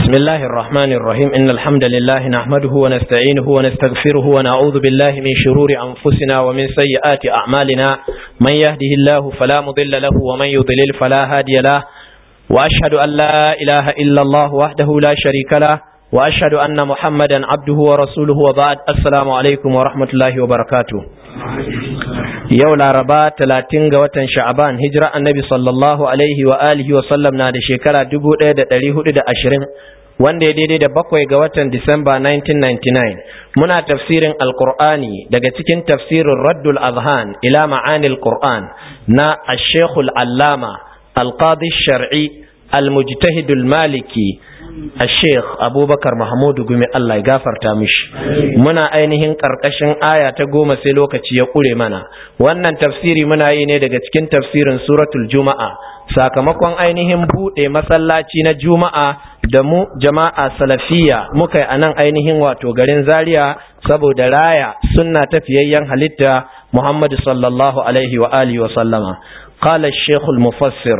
بسم الله الرحمن الرحيم إن الحمد لله نحمده ونستعينه ونستغفره ونعوذ بالله من شرور أنفسنا ومن سيئات أعمالنا من يهده الله فلا مضل له ومن يضلل فلا هادي له وأشهد أن لا إله إلا الله وحده لا شريك له وأشهد أن محمدا عبده ورسوله وبعد السلام عليكم ورحمة الله وبركاته yau laraba talatin ga watan sha'aban hijira annabi sallallahu alaihi wa alihi wa sallam na da shekara dubu ɗaya da ɗari hudu da ashirin wanda ya daidai da bakwai ga watan disamba 1999 muna tafsirin alkur'ani daga cikin tafsirin raddul azhan ila ma'anil qur'an na ashekul allama alqadi shar'i almujtahidul maliki الشيخ أبو بكر محمود قمي الله يغفر تامش منا ainihin ƙarƙashin aya ta goma sai lokaci ya ƙure mana wannan tafsiri muna yi ne daga cikin tafsirin suratul juma'a sakamakon ainihin buɗe masallaci na juma'a da mu jama'a salafiya muka yi a nan ainihin wato garin zaria saboda raya sunna tafiyayyen halitta muhammadu sallallahu alaihi wa alihi wa sallama قال الشيخ المفسر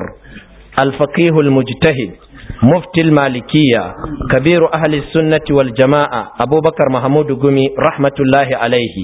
الفقيه المجتهد مفتي المالكية كبير أهل السنة والجماعة أبو بكر محمود قمي رحمة الله عليه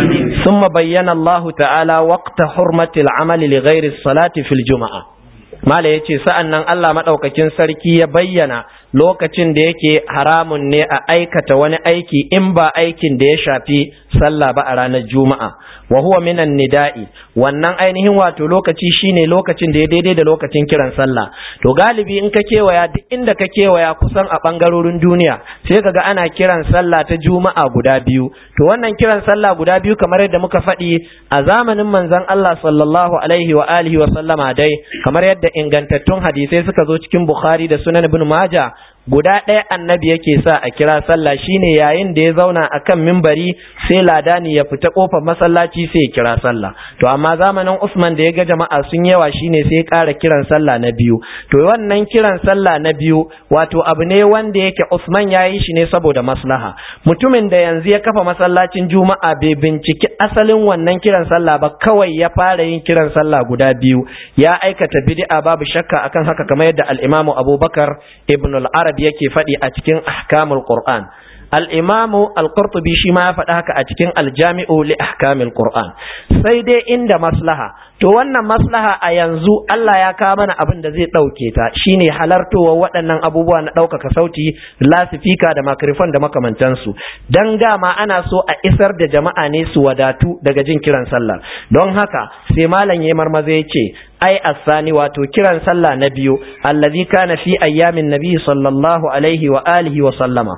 ثم بين الله تعالى وقت حرمة العمل لغير الصلاة في الجمعة mala ya ce sa'an nan Allah maɗaukakin sarki ya bayyana lokacin da yake haramun ne a aikata wani aiki in ba aikin da ya shafi sallah ba a ranar juma'a wa huwa minan nida'i wannan ainihin wato lokaci shine lokacin da ya daidai da lokacin kiran sallah to galibi in ka kewaya duk inda ka kewaya kusan a ɓangarorin duniya sai kaga ana kiran sallah ta juma'a guda biyu to wannan kiran sallah guda biyu kamar yadda muka faɗi a zamanin manzon Allah sallallahu alaihi wa alihi wa sallama dai kamar yadda ingantattun hadisai suka zo cikin Bukhari da Sunan Ibn Majah guda ɗaya annabi yake sa a kira sallah shine yayin da ya zauna akan mimbari sai ladani ya fita kofar masallaci sai ya kira sallah to amma zamanin Usman da ya ga jama'a sun yawa shine sai ya ƙara kiran sallah na biyu to wannan kiran sallah na biyu wato abu ne wanda yake Usman ya yi shi ne saboda maslaha mutumin da yanzu ya kafa masallacin juma'a bai binciki asalin wannan kiran sallah ba kawai ya fara yin kiran sallah guda biyu ya aikata bid'a babu shakka akan haka kamar yadda al-Imam Abubakar ibn al-Arab Arab yake faɗi a cikin ahkamul Qur'an al-Imam al-Qurtubi shi ma ya faɗi haka a cikin al-Jami'u li ahkamil Qur'an sai dai inda maslaha to wannan maslaha a yanzu Allah ya kawo mana abin da zai ɗauke ta shine halartowa waɗannan abubuwa na ɗaukaka sauti lasifika da makrifon da makamantansu dan dama ana so a isar da jama'a ne su wadatu daga jin kiran sallah don haka sai malam ya marmaza ya ce ai asani wato kiran sallah na biyu allazi kana fi ayyamin nabi sallallahu alaihi wa alihi wa sallama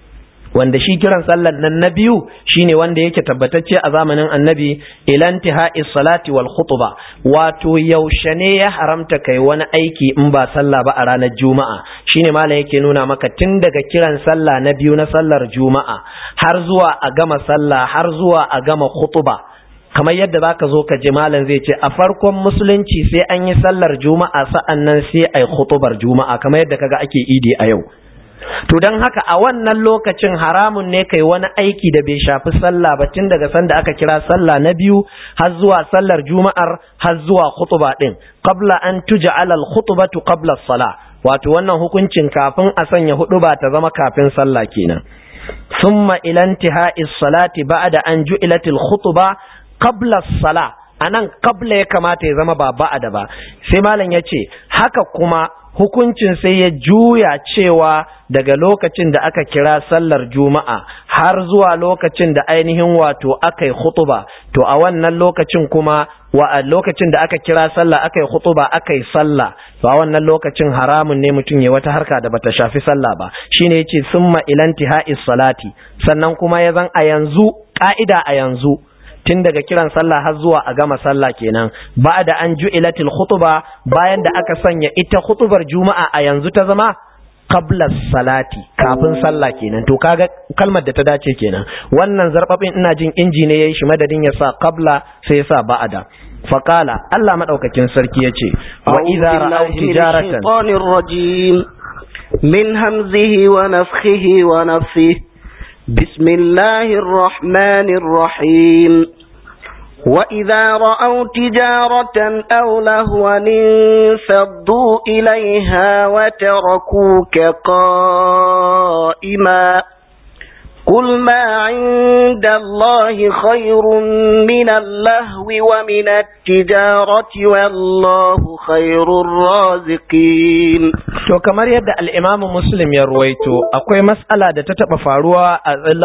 wanda shi kiran sallar nan na biyu shine wanda yake tabbatacce a zamanin annabi ilantihai salati wal khutba wato yaushe ne ya haramta kai wani aiki in ba sallah ba a ranar juma'a shine malam yake nuna maka tun daga kiran sallah na biyu na sallar juma'a har zuwa a gama sallah har zuwa a gama khutba kamar yadda zaka zo ka ji malam zai ce a farkon musulunci sai an yi sallar juma'a sa'an nan sai ai khutubar juma'a kamar yadda kaga ake idi a yau to don haka a wannan lokacin haramun ne kai wani aiki da bai shafi sallah ba tun daga sanda aka kira sallah na biyu har zuwa sallar juma'ar har zuwa khutuba din qabla an tuj'ala al-khutbatu qabla as-salah wato wannan hukuncin kafin a sanya huduba ta zama kafin sallah kenan thumma ila intihai as-salati ba'da an ju'ilat al-khutba qabla as-salah anan qabla ya kamata ya zama ba ba'da ba sai malam yace haka kuma hukuncin sai ya juya cewa daga lokacin da aka kira sallar juma'a har zuwa lokacin da ainihin wato aka yi khutuba to a wannan lokacin kuma wa a lokacin da aka kira sallah aka yi khutuba aka yi sallah to a wannan lokacin haramun ne mutum ya wata harka da bata shafi sallah ba shine yace summa ilantihai salati sannan kuma ya zan a yanzu ka'ida a yanzu tun daga kiran sallah har zuwa a gama sallah kenan ba da an ju'ilatil khutuba bayan da aka sanya ita khutubar juma'a a yanzu ta zama qabla salati kafin sallah kenan to kaga kalmar da ta dace kenan wannan zarbabin ina jin inji ne yayi shi madadin ya sa qabla sai ya sa ba'da faqala Allah madaukakin sarki yace wa idza ra'aw tijaratan min hamzihi wa nafthihi wa nafthihi بسم الله الرحمن الرحيم وإذا رأوا تجارة أو لهوا انفضوا إليها وتركوك قائما قل ما عند الله خير من اللهو ومن التجارة والله خير الرازقين to kamar yadda al'imamu muslim ya ruwaito akwai matsala da ta taɓa faruwa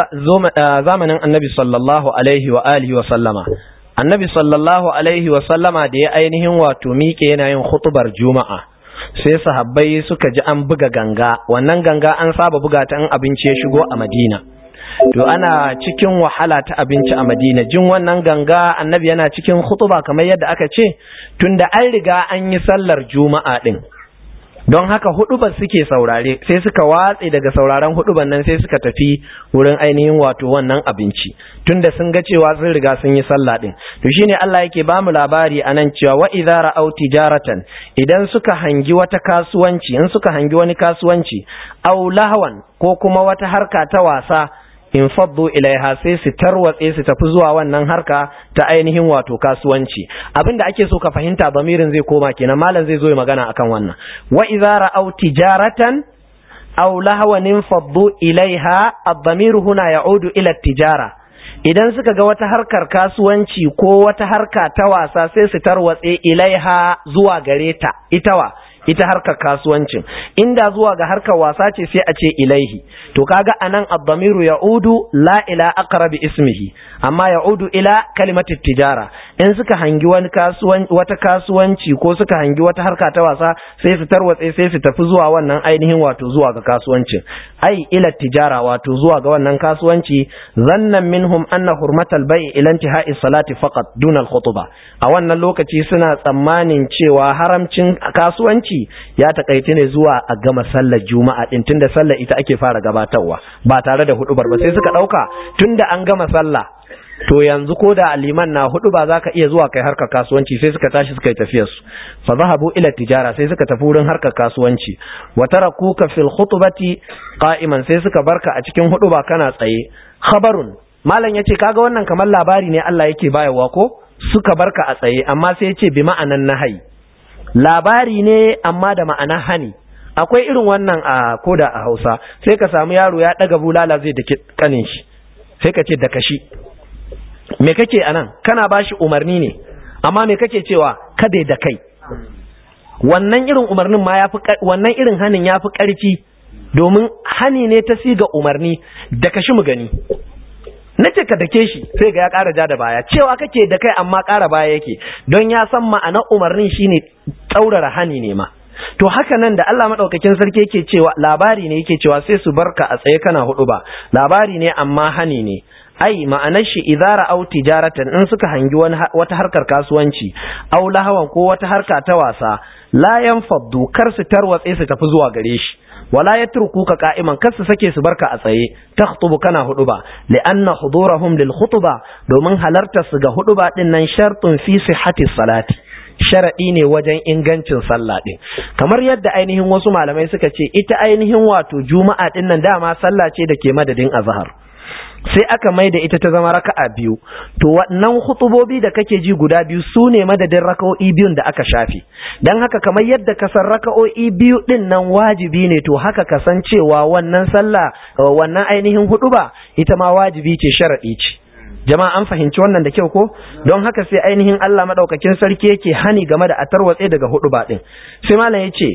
a zamanin annabi sallallahu alaihi wa alihi wa sallama annabi sallallahu alaihi wa sallama da ya ainihin wato miƙe yana yin hutubar juma'a sai sahabbai suka ji an buga ganga wannan ganga an saba buga ta in abinci ya shigo a madina to ana cikin wahala ta abinci a madina jin wannan ganga annabi yana cikin hutuba kamar yadda aka ce tunda an riga an yi sallar juma'a din don haka hudubar suke saurare sai suka watse daga sauraren huduban nan sai suka tafi wurin ainihin wato wannan abinci tunda sun ga cewa sun riga sun yi sallah din to shine Allah yake ba mu labari anan cewa wa idza ra'aw tijaratan idan suka hangi wata kasuwanci in suka hangi wani kasuwanci aw lahwan ko kuma wata harka ta wasa in faddu ilaiha sai su tarwatse su tafi zuwa wannan harka ta ainihin wato kasuwanci abinda ake so ka fahimta bamirin zai koma kenan malam zai zo ya magana akan wannan wa idza ra'aw tijaratan aw lahwan faddu ilaiha ad-damir huna ya'udu ila tijara idan suka ga wata harkar kasuwanci ko wata harka ta wasa sai su tarwatse ilaiha zuwa gare ta ita wa ita harkar kasuwancin inda zuwa ga harkar wasa ce sai a ce ilaihi to kaga anan ad-damiru ya'udu la ila aqrabi ismihi amma ya'udu ila kalimati tijara in suka hangi wani kasuwanci wata kasuwanci ko suka hangi wata harka ta wasa sai su tarwatse sai su tafi zuwa wannan ainihin wato zuwa ga kasuwancin ai ila tijara wato zuwa ga wannan kasuwanci zannan minhum anna hurmatal bai'i ila intihai salati faqat duna al-khutbah a wannan lokaci suna tsammanin cewa haramcin kasuwanci ya takaice ne zuwa a gama sallar juma'a din tunda sallar ita ake fara gabatarwa ba tare da hudubar ba sai suka dauka tunda an gama sallah to yanzu ko da liman na hudu ba za ka iya zuwa kai harkar kasuwanci sai suka tashi suka yi tafiyar su fa zahabu ila tijara sai suka tafi wurin harkar kasuwanci wa tarakuka fil khutbati qa'iman sai suka barka a cikin huduba kana tsaye khabarun malam yace kaga wannan kamar labari ne Allah yake bayarwa ko suka barka a tsaye amma sai yace bi ma'anan nahai labari ne amma da ma'ana hani akwai irin wannan a koda a Hausa sai ka samu yaro ya daga bulala zai dake kanin shi sai ka ce da kashi me kake anan kana bashi umarni ne amma me kake cewa kada da kai wannan irin umarnin ma yafi wannan irin hanin yafi karfi domin hani ne ta siga umarni da kashi mu gani nace ka dake shi sai ga ya ƙara ja da baya cewa kake da kai amma ƙara baya yake don ya san ma'anar umarnin shine tsaurara hani ne ma to haka nan da Allah madaukakin sarki yake cewa labari ne yake cewa sai su barka a tsaye kana hudu ba labari ne amma hani ne ai ma'anar shi idara au tijaratan in suka hangi wani wata harkar kasuwanci au lahawan ko wata harka ta wasa la yanfaddu kar su tarwatse su tafi zuwa gare shi wala yatrukuka qa'iman kar su sake su barka a tsaye takhtubu kana huduba li'anna hudurahum lil khutba domin halartar su ga huduba din nan shartun fi sihhati salati sharaɗi ne wajen ingancin sallah ɗin kamar yadda ainihin wasu malamai suka ce ita ainihin wato juma'a ɗin nan dama sallah ce da ke madadin azhar sai aka mai da ita ta zama raka'a biyu to wannan hutubobi da kake ji guda biyu su ne madadin raka'o'i biyun da aka shafe don haka kamar yadda ka san raka'o'i biyu din nan wajibi ne to haka ka san cewa wannan sallah wannan ainihin hutuba ita ma wajibi ce sharaɗi ce jama'a an fahimci wannan da kyau ko don haka sai ainihin Allah madaukakin sarki yake hani game da atarwatse daga hutuba din sai malam yace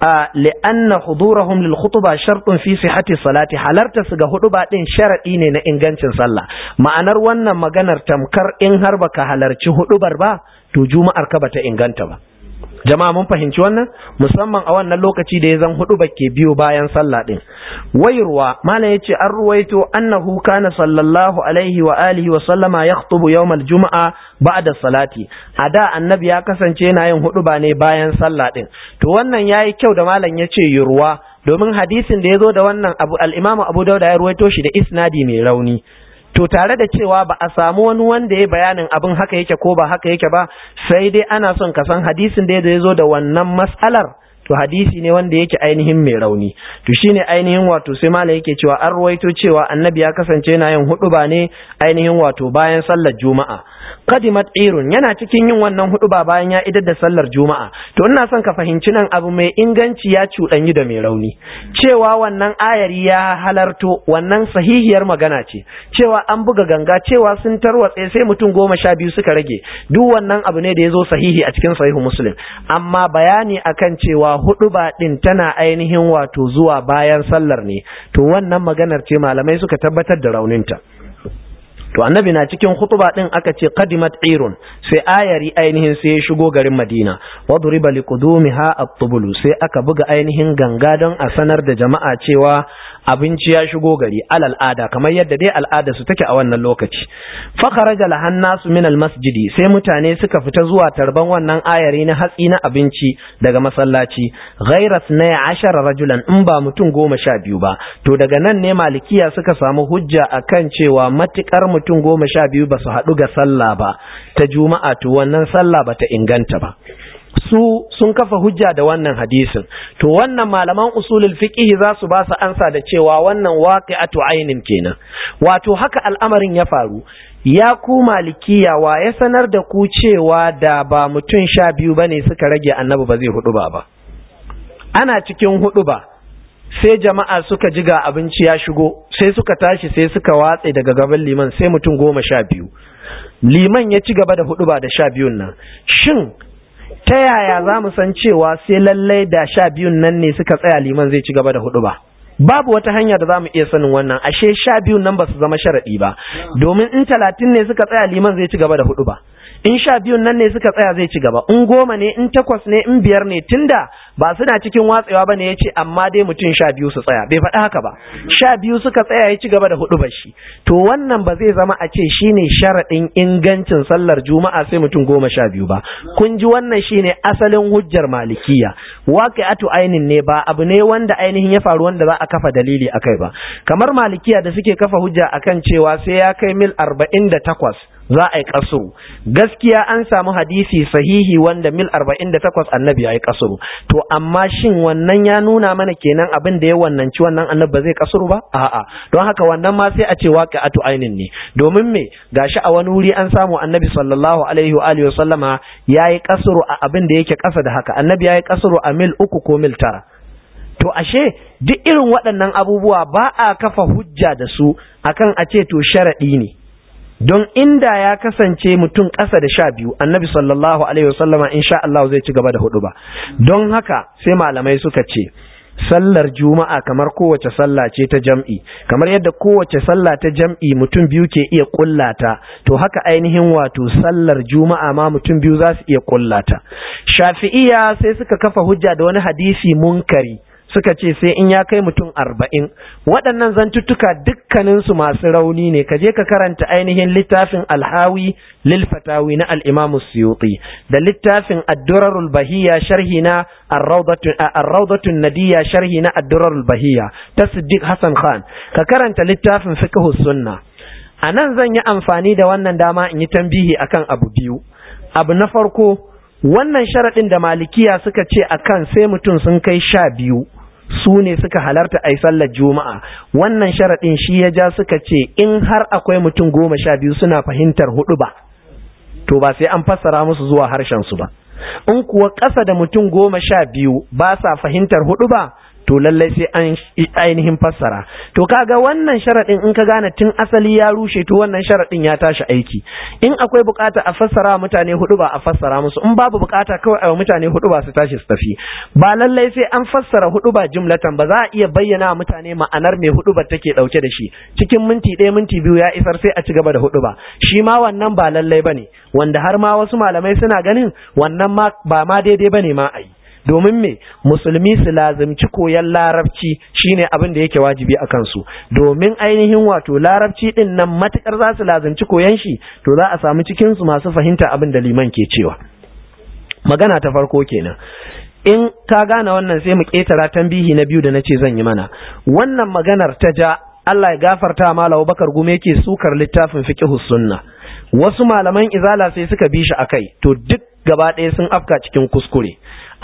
li'anna hudurahum lil khutba shartun fi sihhati salati halarta su ga huduba din sharadi ne na ingancin sallah ma'anar wannan maganar tamkar in har baka halarci hudubar ba to juma'ar ka bata inganta ba jama'a mun fahimci wannan musamman a wannan lokaci da ya zan hudu ke biyo bayan sallah din wayarwa malam yace an ruwaito annahu kana sallallahu alaihi wa alihi wa sallama yakhutubu yawmal juma'a ba'da salati a da annabi ya kasance yana yin hudu ne bayan sallah din to wannan yayi kyau da malam yace yurwa domin hadisin da yazo da wannan abu al-imamu abu dauda ya ruwaito shi da isnadi mai rauni to tare da cewa ba a samu wani wanda ya bayanin abin haka yake ko ba haka yake ba sai dai ana son ka san hadisin da ya zo da wannan mas'alar to hadisi ne wanda yake ainihin mai rauni to shine ainihin wato sai malam yake cewa an ruwaito cewa annabi ya kasance yana yin huduba ne ainihin wato bayan sallar juma'a qadimat irun yana cikin yin wannan huduba bayan ya idar da sallar juma'a to ina son ka fahimci nan abu mai inganci ya cuɗanyi da mai rauni cewa wannan ayari ya halarto wannan sahihiyar magana ce cewa an buga ganga cewa sun tarwatse sai mutum goma sha biyu suka rage duk wannan abu ne da ya zo sahihi a cikin sahihu muslim amma bayani akan cewa huduba din tana ainihin wato zuwa bayan sallar ne to wannan maganar ce malamai suka tabbatar da rauninta to annabi na cikin khutba din aka ce qadimat irun sai ayari ainihin sai ya shigo garin Madina wa duriba liqudumiha at-tubulu sai aka buga ainihin ganga don a sanar da jama'a cewa abinci ya shigo gari alal ada kamar yadda dai al'ada su take a wannan lokaci fa kharaja lahan nasu min al-masjidi sai mutane suka fita zuwa tarban wannan ayari na hatsi na abinci daga masallaci ghayra 12 rajulan in ba mutum goma sha biyu ba to daga nan ne malikiya suka samu hujja akan cewa matukar mutum goma sha biyu ba su haɗu ga sallah ba ta juma'a to wannan sallah ba ta inganta ba su sun kafa hujja da wannan hadisin to wannan malaman usulul fiqh za su ba su ansa da cewa wannan waqi'atu ainin kenan wato haka al'amarin ya faru ya ku malikiya wa ya sanar da ku cewa da ba mutum sha biyu bane suka rage annabi ba zai hudu ba ba ana cikin hudu ba sai jama'a suka ji ga abinci ya shigo sai suka tashi sai suka watse daga gaban liman sai mutum goma sha biyu liman ya ci gaba da hudu ba da sha biyun nan shin ta yaya za mu san cewa sai lallai da sha biyun nan ne suka tsaya liman zai ci gaba da hudu ba babu wata hanya da za mu iya sanin wannan ashe sha biyun nan ba su zama sharaɗi ba domin in talatin ne suka tsaya liman zai ci gaba da hudu ba in sha biyun nan ne suka tsaya zai ci gaba in goma ne in takwas ne in biyar ne tunda ba suna cikin watsewa ba ne ya ce amma dai mutum sha biyu su tsaya bai faɗi haka ba sha biyu suka tsaya ya ci gaba da hudu shi to wannan ba zai zama a ce shine sharaɗin ingancin sallar juma'a sai mutum goma sha biyu ba kun ji wannan shine asalin hujjar malikiya waqi'atu ainin ne ba abu ne wanda ainihin ya faru wanda za a kafa dalili akai ba kamar malikiya da suke kafa hujja akan cewa sai ya kai mil arba'in da takwas za a yi kasuru gaskiya an samu hadisi sahihi wanda mil 48 annabi ya yi kasuru to amma shin wannan ya nuna mana kenan abin da ya wannanci wannan annabi ba zai kasuru ba a'a don haka wannan ma sai a ce waqi'atu ainin ne domin me gashi a wani wuri an samu annabi sallallahu alaihi wa alihi wasallama yayi kasuru a abin da yake kasa da haka annabi yayi kasuru a mil uku ko mil tara to ashe duk irin waɗannan abubuwa ba a kafa hujja da su akan a ce to sharaɗi ne don inda ya kasance mutum ƙasa da sha biyu annabi sallallahu alaihi wasallama insha Allah zai ci gaba da hudu ba don haka sai malamai suka ce sallar juma'a kamar kowace sallah ce ta jam'i kamar yadda kowace sallah ta jam'i mutum biyu ke iya kullata to haka ainihin wato sallar juma'a ma mutum biyu za su iya kullata shafi'iya sai suka kafa hujja da wani hadisi munkari suka ce sai in ya kai mutum arba'in waɗannan zantuttuka dukkaninsu masu rauni ne ka je ka karanta ainihin littafin alhawi lil fatawi na al'imamu suyuti da littafin addurarul bahiya sharhi na arraudatun nadiya sharhi na addurarul bahiya ta siddiq hassan khan ka karanta littafin fiqh sunna a nan zan yi amfani da wannan dama in yi tambihi akan abu biyu abu na farko wannan sharaɗin da malikiya suka ce akan sai mutum sun kai sha biyu su ne suka halarta a yi sallar juma'a wannan sharaɗin shi ya ja suka ce in har akwai mutum goma sha biyu suna fahimtar hudu ba to ba sai an fassara musu zuwa harshen su ba in kuwa ƙasa da mutum goma sha biyu ba sa fahimtar hudu ba to lallai sai an ainihin fassara to kaga wannan sharaɗin in ka gane tun asali ya rushe to wannan sharaɗin ya tashi aiki in akwai bukata a fassara mutane hudu ba a fassara musu in babu bukata kawai a mutane hudu ba su tashi su tafi ba lallai sai an fassara hudu ba jumlatan ba za a iya bayyana mutane ma'anar mai hudu ba take dauke da shi cikin minti ɗaya minti biyu ya isar sai a ci gaba da hudu ba shi ma wannan ba lallai bane wanda har ma wasu malamai suna ganin wannan ma ba ma daidai bane ma a yi domin me musulmi su lazimci koyan larabci shine abin da yake wajibi a kansu domin ainihin wato larabci din nan matukar za su lazimci koyan shi to za a samu cikin su masu fahimta abin da liman ke cewa magana ta farko kenan in ka gane wannan sai mu ketara tambihi na biyu da nace zan yi mana wannan maganar ta ja Allah ya gafarta mala Bakar Gume yake sukar littafin fiqhus sunna wasu malaman izala sai suka bi shi akai to duk gaba ɗaya sun afka cikin kuskure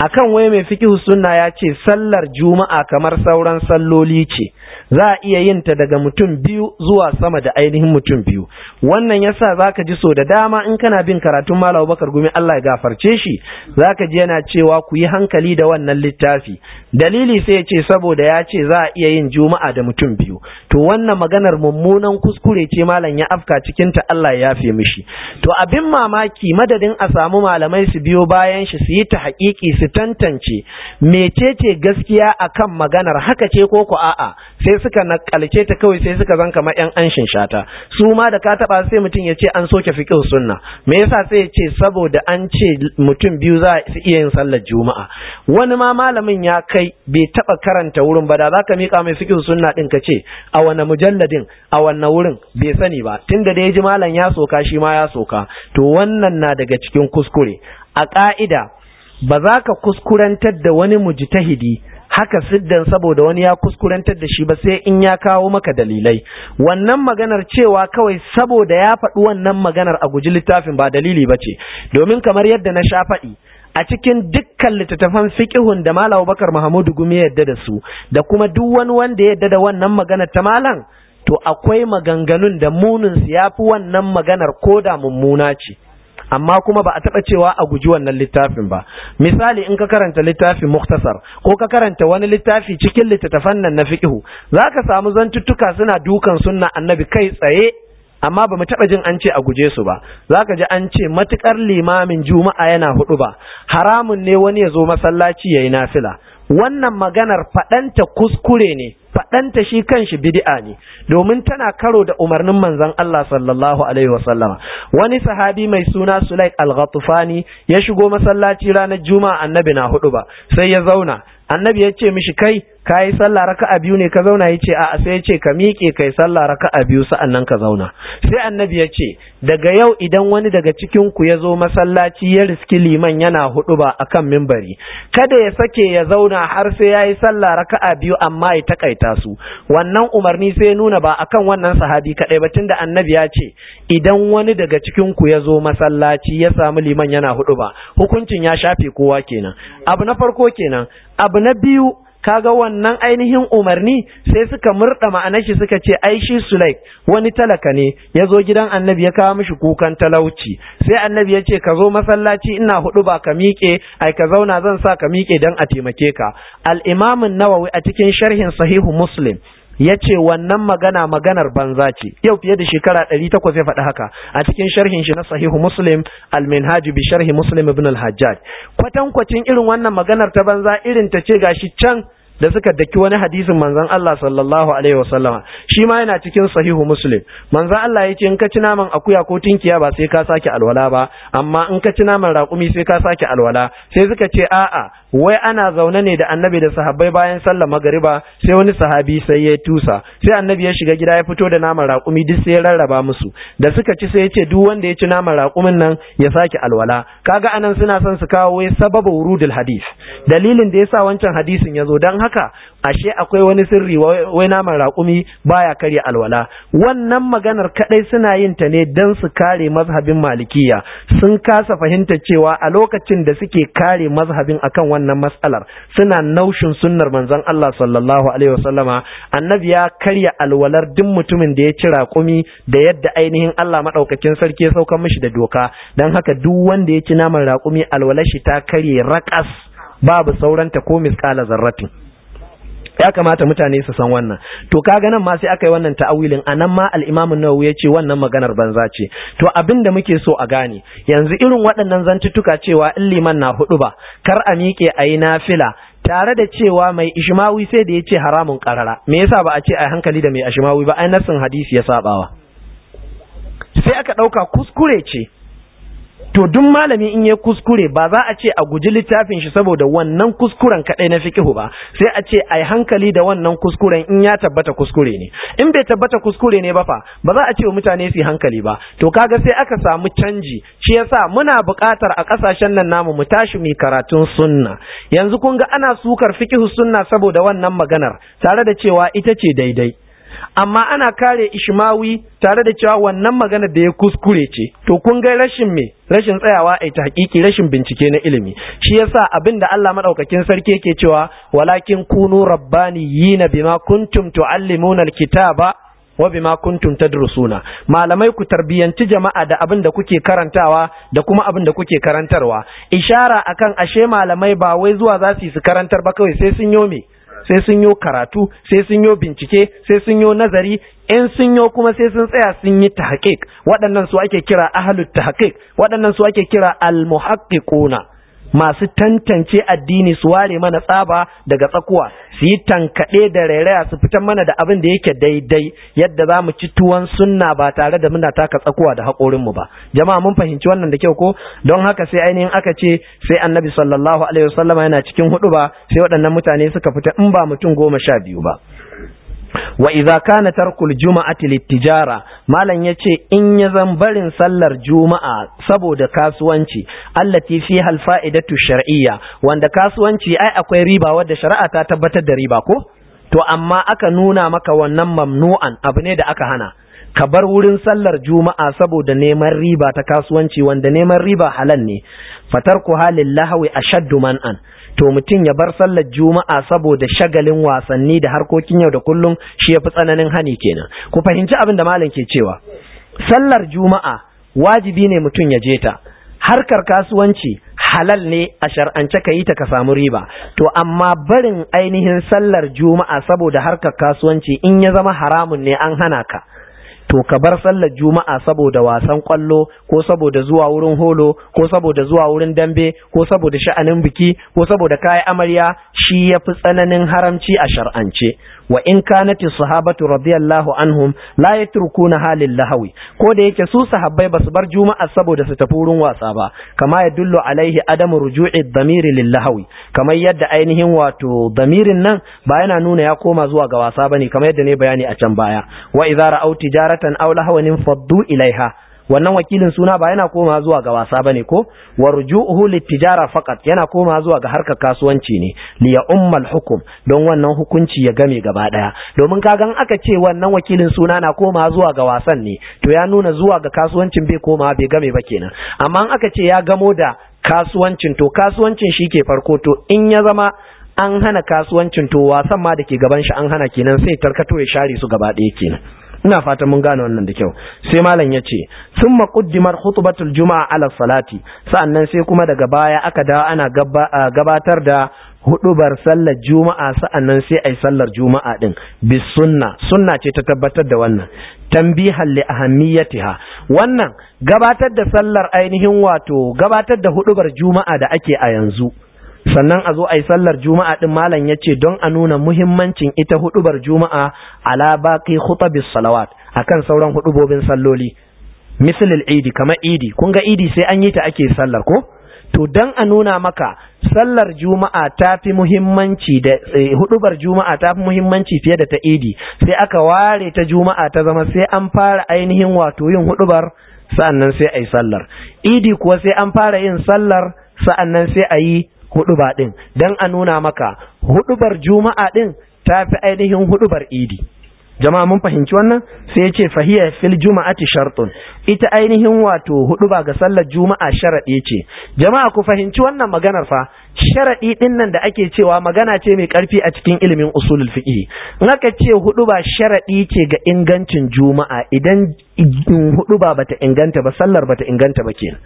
akan wai mai fiqh sunna ya ce sallar juma'a kamar sauran salloli ce za a iya yin ta daga mutum biyu zuwa sama da ainihin mutum biyu wannan yasa zaka ji so da dama in kana bin karatun Malam Bakar Gumi Allah ya gafarce shi zaka ji yana cewa ku yi hankali da wannan littafi dalili sai ya ce saboda ya ce za a iya yin juma'a da mutum biyu to wannan maganar mummunan kuskure ce malam ya afka cikin ta Allah ya yafe mishi to abin mamaki madadin a samu malamai su biyo bayan shi su yi ta haƙiƙi su tantance mecece gaskiya akan maganar haka ce ko ko a'a sai suka nakalce ta kawai sai suka zan kamar yan anshin shata su ma da ka taba sai mutum ya ce an soke fiqh sunna me yasa sai ya ce saboda an ce mutum biyu za su iya yin sallar juma'a wani ma malamin ya kai bai taba karanta wurin ba da zaka mika mai fiqh sunna din ka ce a wani mujalladin a wannan wurin bai sani ba tunda da ya ji malam ya soka shi ma ya soka to wannan na daga cikin kuskure a ka'ida ba za ka kuskurantar da wani mujtahidi haka siddan saboda wani ya kuskurantar da shi ba sai in ya kawo maka dalilai wannan maganar cewa kawai saboda ya faɗi wannan maganar a guji littafin ba dalili ba ce domin kamar yadda na sha faɗi a cikin dukkan littattafan fiqihun da Malam Bakar Mahamudu Gumi yadda da su da kuma duk wani wanda ya yadda da wannan maganar ta malam to akwai maganganun da munin su yafi wannan maganar koda mummuna ce amma kuma ba a taɓa cewa a guji wannan littafin ba misali in ka karanta littafin muktasar ko ka karanta wani littafi cikin littattafan nan na fiqhu zaka samu zantuttuka suna dukan sunna annabi kai tsaye amma ba mu taɓa jin an ce a guje su ba zaka ji an ce matukar limamin juma'a yana hudu ba haramun ne wani ya zo masallaci yayi nafila wannan maganar faɗanta kuskure ne faɗanta shi kanshi bid'a ne domin tana karo da umarnin manzon Allah sallallahu alaihi wasallama wani sahabi mai suna Sulaik al-Ghatufani ya shigo masallaci ranar Juma'a annabi na hudu ba sai ya zauna annabi ya ce mishi kai ka yi sallah raka'a biyu ne ka zauna ya ce a'a sai ya ce ka miƙe kai sallah raka'a biyu sa'annan ka zauna sai annabi ya ce daga yau idan wani daga cikin ku ya zo masallaci ya riski liman yana hudu ba akan mimbari kada ya sake ya zauna har sai ya yi sallah raka'a biyu amma ya takaita su wannan umarni sai nuna ba akan wannan sahabi kadai ba tunda annabi ya ce idan wani daga cikin ku ya zo masallaci ya samu liman yana hudu ba hukuncin ya shafe kowa kenan abu na farko kenan abu na biyu kaga wannan ainihin umarni sai suka murda ma'anar shi suka ce ai shi Sulaik wani talaka ne ya zo gidan annabi ya kawo mishi kukan talauci sai annabi ya ce ka zo masallaci ina hudu ba ka miƙe ai ka zauna zan sa ka miƙe dan a taimake ka al-imam nawawi a cikin sharhin sahihu muslim ya ce wannan magana maganar banza ce yau fiye da shekara ɗari takwas ya faɗi haka a cikin sharhin shi na sahihu muslim al-minhaj bi sharhi muslim ibn al-hajjaj kwatankwacin irin wannan maganar ta banza irin ta ce gashi can da suka daki wani hadisin manzon Allah sallallahu alaihi wasallama shi ma yana cikin sahihu muslim manzon Allah ya ce in ka ci naman akuya ko tinkiya ba sai ka sake alwala ba amma in ka ci naman raƙumi sai ka sake alwala sai suka ce a'a wai ana zaune ne da annabi da sahabbai bayan sallar magariba sai wani sahabi sai ya tusa sai annabi ya shiga gida ya fito da naman raƙumi duk sai ya rarraba musu da suka ci sai ya ce duk wanda ya ci naman raƙumin nan ya sake alwala kaga anan suna son su kawo wai sababu wurudul hadis dalilin da yasa wancan hadisin ya zo dan haka ashe akwai wani sirri wai naman raƙumi baya karya alwala wannan maganar kadai suna yin ta ne dan su kare mazhabin malikiya sun kasa fahimta cewa a lokacin da suke kare mazhabin akan wannan matsalar suna naushin sunnar manzon Allah sallallahu alaihi wasallama annabi ya karya alwalar duk mutumin da ya ci raƙumi da yadda ainihin Allah madaukakin sarki ya sauka mishi da doka dan haka duk wanda ya ci naman raƙumi alwalar shi ta karye raƙas babu sauranta ko misƙala zarratin ya kamata mutane su san wannan to kaga nan ma sai aka yi wannan ta'awilin anan ma al-Imam an-Nawawi ya ce wannan maganar banza ce to abin da muke so a gane yanzu irin waɗannan zantuttuka cewa in liman na hudu ba kar a miƙe a yi nafila tare da cewa mai ishmawi sai da ya ce haramun karara me yasa ba a ce a hankali da mai ishmawi ba ai nassin hadisi ya sabawa sai aka ɗauka kuskure ce to duk malami in ya kuskure ba za a ce a guji littafin shi saboda wannan kuskuren kadai na fikihu ba sai a ce ai hankali da wannan kuskuren in ya tabbata kuskure ne in bai tabbata kuskure ne ba fa ba za a ce wa mutane su hankali ba to kaga sai aka samu canji shi yasa muna buƙatar a ƙasashen nan namu mu tashi mu karatun sunna yanzu kun ga ana sukar fikihu sunna saboda wannan maganar tare da cewa ita ce daidai amma ana kare ishmawi tare da cewa wannan magana da ya kuskure ce to kun ga rashin me rashin tsayawa a ta hakiki rashin bincike na ilimi shi yasa abin da Allah madaukakin sarki yake cewa walakin kunu rabbaniyina bima kuntum tuallimuna alkitaba wa bima kuntum tadrusuna malamai ku tarbiyanci jama'a da abin da kuke karantawa da kuma abin da kuke karantarwa ishara akan ashe malamai ba wai zuwa za su yi su karantar ba kawai sai sun yo me sai sun yo karatu sai sun yo bincike sai sun yo nazari in sun yo kuma sai sun tsaya sun yi tahqiq waɗannan su ake kira ahlut tahqiq waɗannan su ake kira almuhaqqiquna masu tantance addini su ware mana tsaba daga tsakuwa su yi tankaɗe da rairaya su fitar mana da abin da yake daidai yadda za mu ci tuwon sunna ba tare da muna taka tsakuwa da haƙorinmu ba jama'a mun fahimci wannan da kyau ko don haka sai ainihin aka ce sai annabi sallallahu alaihi wasallama yana cikin hudu ba sai waɗannan mutane suka fita in ba mutum goma sha biyu ba wa idza kana tarkul juma'ati littijara malam yace in ya zan barin sallar juma'a saboda kasuwanci allati fiha alfa'idatu shar'iyya wanda kasuwanci ai akwai riba wadda shari'a ta tabbatar da riba ko to amma aka nuna maka wannan mamnu'an abu ne da aka hana ka bar wurin sallar juma'a saboda neman riba ta kasuwanci wanda neman riba halal ne fatarku halin lahawi ashaddu man'an to mutum ya bar sallar juma'a saboda shagalin wasanni da harkokin yau da kullum shi yafi tsananin hani kenan ku fahimci abin da malam ke cewa sallar juma'a wajibi ne mutum ya je ta harkar kasuwanci halal ne a shar'ance ka yi ta ka samu riba to amma barin ainihin sallar juma'a saboda harkar kasuwanci in ya zama haramun ne an hana ka to ka bar sallar juma'a saboda wasan kwallo ko saboda zuwa wurin holo ko saboda zuwa wurin dambe ko saboda sha'anin biki ko saboda kayan amarya shi yafi tsananin haramci a shar'ance wa in kanati sahabatu radiyallahu anhum la yatrukuna halil lahawi ko da yake su sahabbai basu bar juma'a saboda su tafi wurin wasa ba kama ya dullu alaihi adamu ruju'i damiri lil lahawi kamar yadda ainihin wato damirin nan ba yana nuna ya koma zuwa ga wasa bane kamar yadda ne bayani a can baya wa idza ra'aw tijaratan aw lahawan faddu ilaiha wannan wakilin suna ba yana koma zuwa ga wasa bane ko wa ruju'uhu litijara faqat yana koma zuwa ga harkar kasuwanci ne li ya ummal hukum don wannan hukunci ya game gaba daya domin kagan aka ce wannan wakilin suna na koma zuwa ga wasan ne to ya nuna zuwa ga kasuwancin bai koma bai game ba kenan amma aka ce ya gamo da kasuwancin to kasuwancin shi ke farko to in ya zama an hana kasuwancin to wasan ma da ke gaban shi an hana kenan sai tarkato ya share su gaba ɗaya kenan ina fatan mun gane wannan da kyau sai malam ya ce sun maƙuddimar hutubatul juma'a ala salati sa'annan sai kuma daga baya aka dawo ana gabatar da hudubar sallar juma'a sa'annan sai ai sallar juma'a din bis sunna sunna ce ta tabbatar da wannan tambihan li ahammiyatiha wannan gabatar da sallar ainihin wato gabatar da hudubar juma'a da ake a yanzu sannan a zo a yi sallar juma'a din malam ya ce don a nuna muhimmancin ita hudubar juma'a ala baqi khutabis salawat akan sauran hudubobin salloli misalil idi kamar idi kun ga idi sai an yi ta ake sallar ko to don a nuna maka sallar juma'a ta fi muhimmanci da hudubar juma'a ta fi muhimmanci fiye da ta idi sai aka ware ta juma'a ta zama sai an fara ainihin wato yin hudubar sa'annan sai a yi sallar idi kuwa sai an fara yin sallar sa'annan sai a yi huduba ɗin don a nuna maka hudubar juma'a ɗin ta fi ainihin hudubar idi jama'a mun fahimci wannan sai ya ce fahiyar fil juma'ati shartun ita ainihin wato huduba ga sallar juma'a sharaɗi ce jama'a ku fahimci wannan maganar fa sharaɗi ɗin nan da ake cewa magana ce mai ƙarfi a cikin ilimin usulul fiqh in aka ce huduba sharaɗi ce ga ingancin juma'a idan huduba bata inganta ba sallar bata inganta ba kenan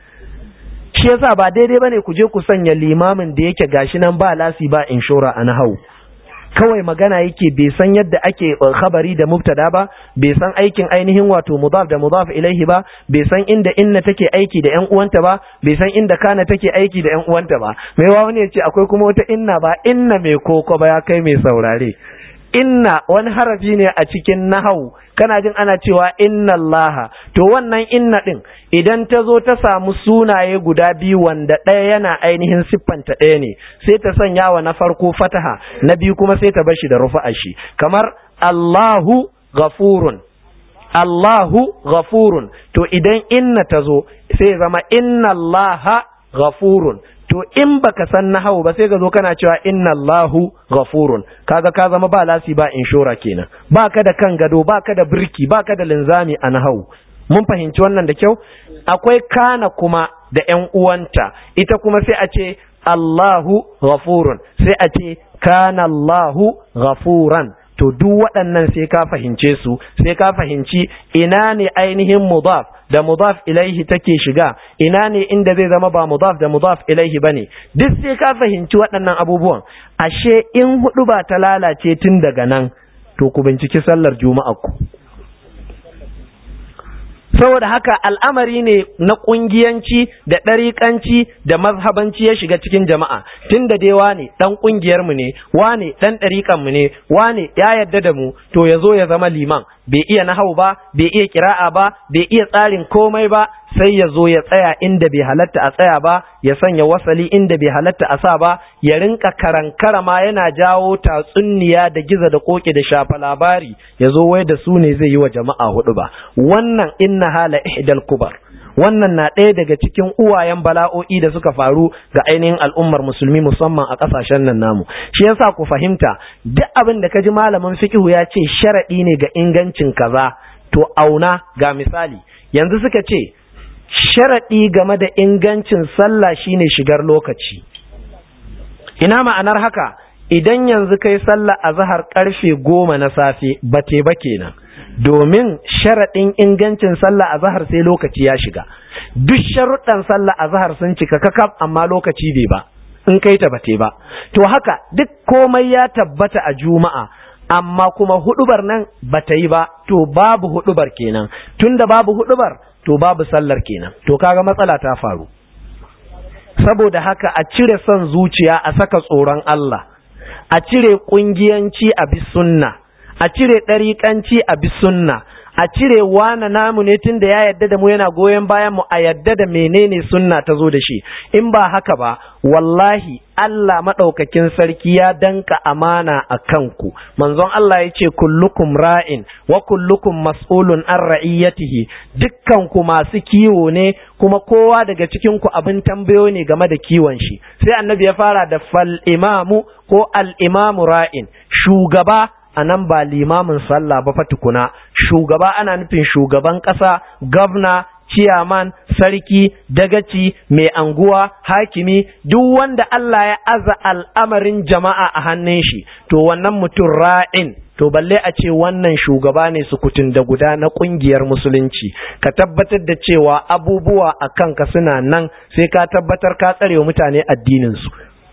shi yasa ba daidai bane ku je ku sanya limamin da yake gashi nan ba lasi ba inshora a nahau kawai magana yake bai san yadda ake khabari da mubtada ba bai san aikin ainihin wato mudaf da mudaf ilaihi ba bai san inda inna take aiki da yan uwanta ba bai san inda kana take aiki da yan uwanta ba mai wa wani yace akwai kuma wata inna ba inna mai koko ba ya kai mai saurare inna wani harafi ne a cikin nahau kana jin ana cewa inna allaha to wannan inna din idan ta zo ta samu sunaye guda biyu wanda ɗaya yana ainihin siffanta ɗaya ne sai ta sanya wa na farko fataha na biyu kuma sai ta bashi da rufa shi kamar allahu ghafurun allahu ghafurun to idan inna ta zo sai zama inna allaha ghafurun to in baka san nahawu ba sai ka zo kana cewa inna Allahu ghafurun kaga ka zama ba lasi ba inshora kenan baka da kan gado baka da birki baka da linzami a nahawu mun fahimci wannan da kyau akwai kana kuma da ƴan uwanta ita kuma sai a ce Allahu ghafurun sai a ce kana Allahu ghafuran to duk waɗannan sai ka fahimce su sai ka fahimci ina ne ainihin mudaf da mudaf ilaihi take shiga ina ne inda zai zama ba mudaf da mudaf ilaihi bane duk sai ka fahimci waɗannan abubuwan ashe in hudu ba ta lalace tun daga nan to ku binciki sallar juma'a ku saboda haka al'amari ne na ƙungiyanci da ɗariƙanci da mazhabanci ya shiga cikin jama'a tun da dai wane ɗan ƙungiyarmu ne wane ɗan ɗariƙanmu ne wane ya yarda da mu to ya zo ya zama liman bai iya nahau ba bai iya kira'a ba bai iya tsarin komai ba sai ya zo ya tsaya inda bai halatta a tsaya ba ya sanya wasali inda bai halatta a sa ba ya rinka karankara ma yana jawo tatsunniya da giza da koke da shafa labari ya zo wai da su ne zai yi wa jama'a hudu ba wannan inna hala ihdal kubar wannan na ɗaya daga cikin uwayen bala'o'i da suka faru ga ainihin al'ummar musulmi musamman a ƙasashen nan namu shi yasa ku fahimta duk abin da ka ji malamin fikihu ya ce sharaɗi ne ga ingancin kaza to auna ga misali yanzu suka ce sharaɗi game da ingancin sallah shine shigar lokaci ina ma'anar haka idan yanzu kai sallah a zahar karfe goma na safe bate ba kenan domin sharaɗin ingancin sallah a zahar sai lokaci ya shiga duk sharuɗan sallah a zahar sun cika kakaf amma lokaci bai ba in kai ta bate ba to haka duk komai ya tabbata a juma'a amma kuma hudubar nan bata yi ba to babu hudubar kenan tunda babu hudubar to babu sallar kenan to kaga matsala ta faru saboda haka a cire son zuciya a saka tsoron Allah a cire kungiyanci a bi sunna a cire ɗariƙanci a bi sunna a cire wana namu ne tun da ya yadda da mu yana goyon bayan mu a yadda da menene sunna ta zo da shi in ba haka ba wallahi Allah maɗaukakin sarki ya danka amana a kanku manzon Allah ya ce kullukum ra'in wa kullukum mas'ulun an ra'iyatihi dukkanku masu kiwo ne kuma kowa daga cikin ku abin tambayo ne game da kiwon shi sai annabi ya fara da fal imamu ko al imamu ra'in shugaba a nan ba limamin sallah ba fatukuna shugaba ana nufin shugaban ƙasa gwamna ciyaman sarki dagaci mai anguwa hakimi duk wanda Allah ya aza al'amarin jama'a a hannun shi to wannan mutum ra'in to balle a ce wannan shugaba ne sukutun da guda na kungiyar musulunci ka tabbatar da cewa abubuwa a kanka suna nan sai ka tabbatar ka tsare wa mutane addininsu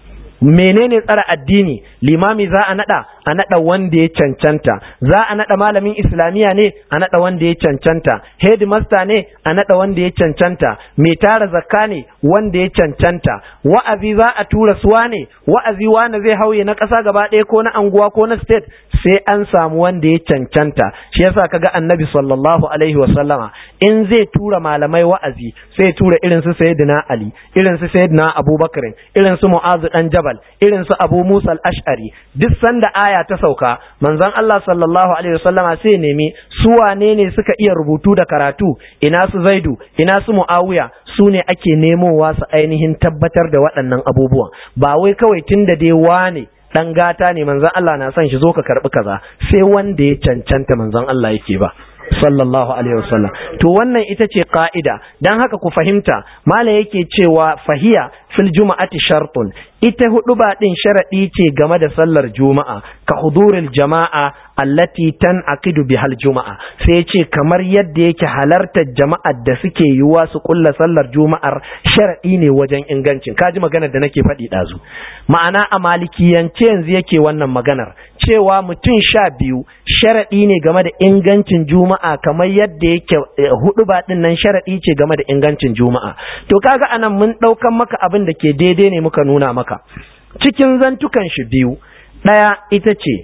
menene tsara addini limami za a nada a nada wanda ya cancanta za a nada malamin islamiya ne a nada wanda ya cancanta headmaster ne a nada wanda ya cancanta mai tara zakka ne wanda ya cancanta wa'azi za a tura suwa ne wa'azi wani zai hauye na ƙasa gaba ɗaya ko na anguwa ko na state sai an samu wanda ya cancanta shi yasa kaga annabi sallallahu alaihi wa sallama in zai tura malamai wa'azi sai tura irin su sayyidina ali irin su sayyidina abubakar irin su mu'azu dan jabal irin su abu musa al-ash'ari duk sanda aya ta sauka manzon Allah sallallahu alaihi wasallama sai nemi su wane ne suka iya rubutu da karatu ina su zaidu ina su muawiya su ne ake nemowa su ainihin tabbatar da waɗannan abubuwan ba wai kawai tunda dai wane dan gata ne manzon Allah na son shi zo ka karbi kaza sai wanda ya cancanta manzon Allah yake ba sallallahu alaihi wasallam to wannan ita ce ka'ida dan haka ku fahimta mala yake cewa fahiya fil juma'ati shartun ita hudu ba din sharadi ce game da sallar juma'a ka huduril jama'a allati tanqidu bihal juma'a sai ce kamar yadda yake halartar jama'ar da suke yiwa su kulla sallar juma'ar sharadi ne wajen ingancin kaji maganar da nake faɗi ɗazu ma'ana a malikiyance yanzu yake wannan maganar cewa mutum sha biyu sharaɗi ne game da ingancin juma'a kamar yadda yake hudu ba ɗin nan sharaɗi ce game da ingancin juma'a to kaga anan mun ɗaukan maka abin da ke daidai ne muka nuna maka cikin zantukan shi biyu ɗaya ita ce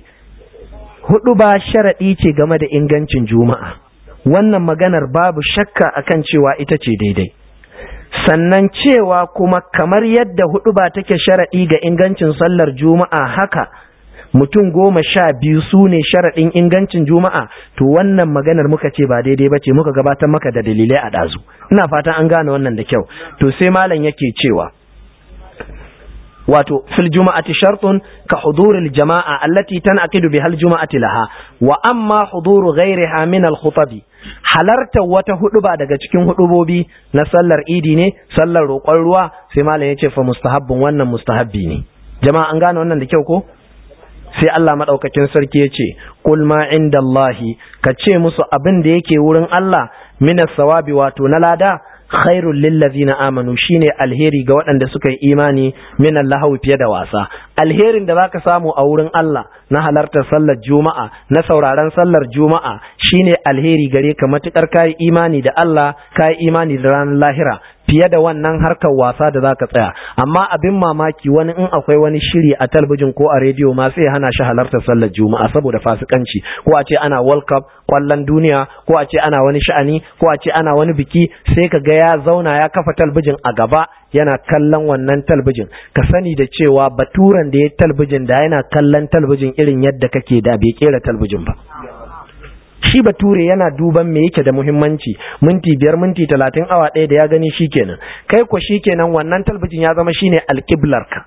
hudu ba sharaɗi ce game da ingancin juma'a wannan maganar babu shakka akan cewa ita ce daidai sannan cewa kuma kamar yadda hudu ba take sharaɗi ga ingancin sallar juma'a haka mutum goma sha biyu su ne sharaɗin ingancin juma'a to wannan maganar muka ce ba daidai ba ce muka gabatar maka da dalilai a ɗazu ina fatan an gane wannan da kyau to sai malam yake cewa wato fil juma'ati shartun ka huduril jama'a allati tanqidu bihal juma'ati laha wa amma huduru ghairiha min al khutabi halarta wata huduba daga cikin hudubobi na sallar idi ne sallar roƙon ruwa sai malam yace fa mustahabbun wannan mustahabbi ne jama'a an gane wannan da kyau ko sai Allah madaukakin sarki yace kul ma indallahi ka ce musu abin da yake wurin Allah minas sawabi wato na lada khairul lillazina amanu shine alheri ga waɗanda suka yi imani min Allah fiye da wasa alherin da zaka samu a wurin Allah na halartar sallar juma'a na sauraron sallar juma'a shine alheri gare ka matukar kai imani da Allah kai imani da ranar lahira fiye da wannan harkar wasa da zaka tsaya amma abin mamaki wani in akwai wani shiri a talbijin ko a rediyo ma sai hana shi halartar sallar juma'a saboda fasikanci ko a ce ana world cup kwallon duniya ko a ce ana wani sha'ani ko a ce ana wani biki sai ka ga ya zauna ya kafa talbijin a gaba yana kallon wannan talbijin ka sani da cewa baturan da ya talbijin da yana kallon talbijin irin yadda kake da bai kera talbijin ba shi bature yana duban me yake da muhimmanci minti biyar minti talatin awa ɗaya da ya gani shikenan kai ko shikenan wannan talbijin ya zama shine alƙiblarka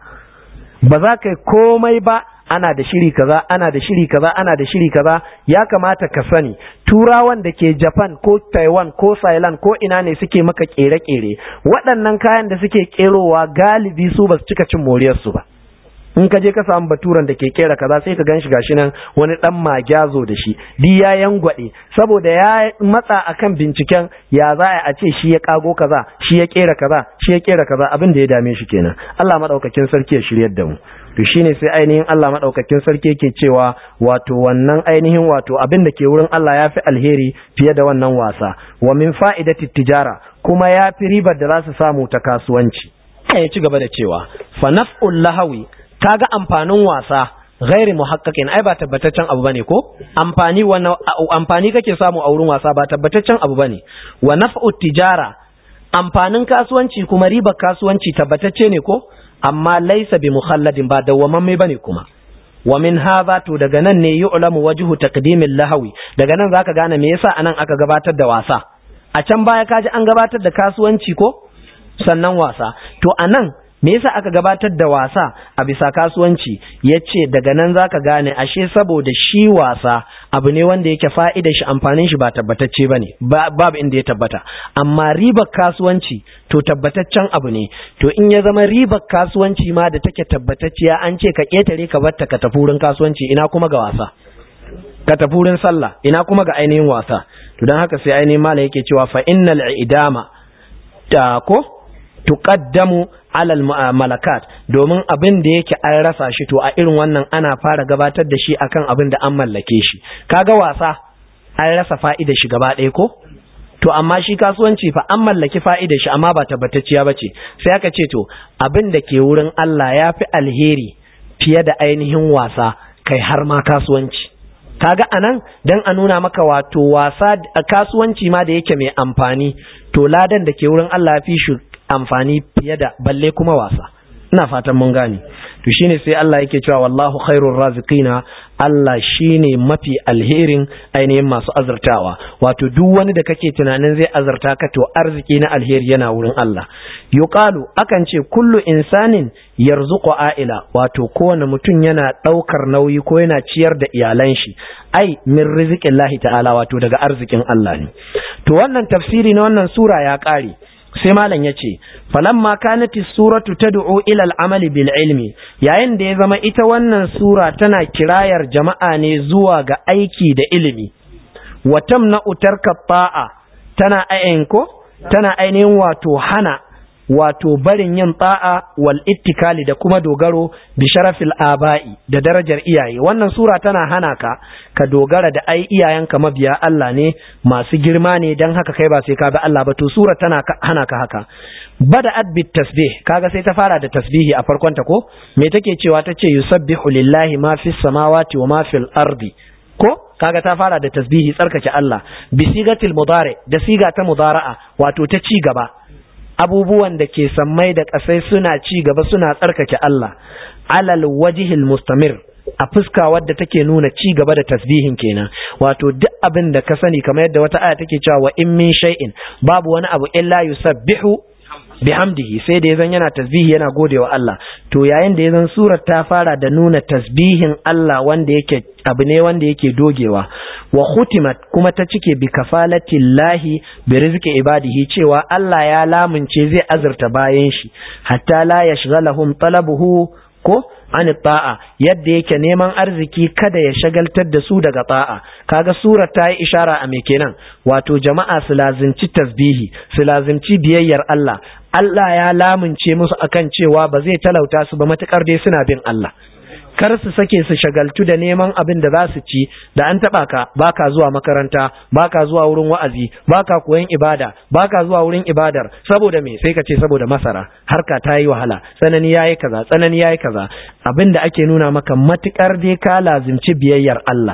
ba za ka yi komai ba ana da shiri kaza ana da shiri kaza ana da shiri kaza ya kamata ka sani turawan da ke Japan ko Taiwan ko Thailand ko ina ne suke maka kere-kere waɗannan kayan da suke kerowa galibi su ba su cika cin moriyarsu ba in ka je ka samu baturan da ke kera kaza sai ka ganshi gashi nan wani dan magyazo da shi di ya yangwade saboda ya matsa akan binciken ya za a ce shi ya kago kaza shi ya kera kaza shi ya kera kaza abin da ya dame shi kenan Allah madaukakin sarki ya shiryar da mu to shine sai ainihin Allah madaukakin sarki yake cewa wato wannan ainihin wato abin da ke wurin Allah ya fi alheri fiye da wannan wasa wa min fa'idati tijara kuma ya fi ribar da za su samu ta kasuwanci ya ci gaba da cewa fa naf'ul lahawi kaga amfanin wasa ghairi muhaqqaqin ai ba tabbataccen abu bane ko amfani wannan amfani kake samu a wurin wasa ba tabbataccen abu bane wa naf'u tijara amfanin kasuwanci kuma ribar kasuwanci tabbatacce ne ko amma laysa bi mukhalladin ba dawwamamme bane kuma wa min hadha to daga nan ne yu'lamu wajhu taqdimil lahawi daga nan zaka gane me yasa anan aka gabatar da wasa a can baya kaji an gabatar da kasuwanci ko sannan wasa to anan me yasa aka gabatar da wasa a bisa kasuwanci yace daga nan zaka gane ashe saboda shi wasa abu ne wanda yake fa'idar shi amfanin shi ba tabbatacce bane babu inda ya tabbata amma ribar kasuwanci to tabbataccen abu ne to in ya zama ribar kasuwanci ma da take tabbatacciya an ce ka ketare ka batta ka tafi wurin kasuwanci ina kuma ga wasa ka tafi wurin sallah ina kuma ga ainihin wasa to dan haka sai ainihin malam yake cewa fa innal idama ta ko tuqaddamu alal malakat domin abin da yake an rasa shi to a irin wannan ana fara gabatar da shi akan abin da an mallake shi kaga wasa an rasa fa'idar shi gaba ɗaya ko to amma shi kasuwanci fa an mallaki fa'idar shi amma ba tabbatacciya bace sai aka ce to abin da ke wurin Allah ya fi alheri fiye da ainihin wasa kai har ma kasuwanci kaga anan dan a nuna maka wato wasa kasuwanci ma da yake mai amfani to ladan da ke wurin Allah ya fi shi amfani fiye da balle kuma wasa ina fatan mun gane to shine sai Allah yake cewa wallahu khairur raziqina Allah shine mafi alherin ainihin masu azurtawa wato duk wani da kake tunanin zai azurta ka to arziki na alheri yana wurin Allah yuqalu akan ce kullu insanin yarzuqu aila wato kowane mutum yana daukar nauyi ko yana ciyar da iyalan shi ai min rizqillahi ta'ala wato daga arzikin Allah ne to wannan tafsiri na wannan sura ya kare sai malam ya ce falamma kanati suratu tad'u ila al-amali bil ilmi yayin da ya zama ita wannan sura tana kirayar jama'a ne zuwa ga aiki da ilimi wa tamna'u tarka ta'a tana ayin ko tana ainihin wato hana wato barin yin ta'a wal ittikali da kuma dogaro bi sharafil aba'i da darajar iyaye wannan sura tana hana ka ka dogara da ai iyayenka mabiya Allah ne masu girma ne dan haka kai ba sai ka bi Allah ba to sura tana hana ka haka bada'at bit tasbih kaga sai ta fara da tasbihi a farkon ta ko me take cewa tace yusabbihu lillahi ma fis samawati wa ma fil ardi ko kaga ta fara da tasbihi tsarkake Allah bi sigatil mudari da siga ta mudara'a wato ta ci gaba abubuwan da ke sammai da ƙasai suna ci gaba suna tsarkake Allah alal wajihil mustamir a fuska wadda take nuna ci gaba da tasbihin kenan wato duk abin da ka sani kamar yadda wata aya take cewa wa in min shay'in babu wani abu illa yusabbihu bihamdihi sai da yazan yana tasbihi yana godewa Allah to yayin da yazan surar ta fara da nuna tasbihin Allah wanda yake abu ne wanda yake dogewa wa khutimat kuma ta cike bi kafalatillahi bi rizqi ibadihi cewa Allah ya lamunce zai azurta bayan shi hatta la yashghalahum talabuhu ko an ta'a yadda yake neman arziki kada ya shagaltar da su daga ta'a kaga surar ta yi ishara a me kenan wato jama'a su lazimci tasbihi su lazimci biyayyar Allah Allah ya lamunce musu akan cewa ba zai talauta su ba matukar dai suna bin Allah kar su sake su shagaltu da neman abin da za su ci da an taba ka baka zuwa makaranta baka zuwa wurin wa'azi baka koyon ibada baka zuwa wurin ibadar saboda me sai ka ce saboda masara harka ta yi wahala tsanani yayi kaza tsanani yayi kaza abin da ake nuna maka matukar dai ka lazimci biyayyar Allah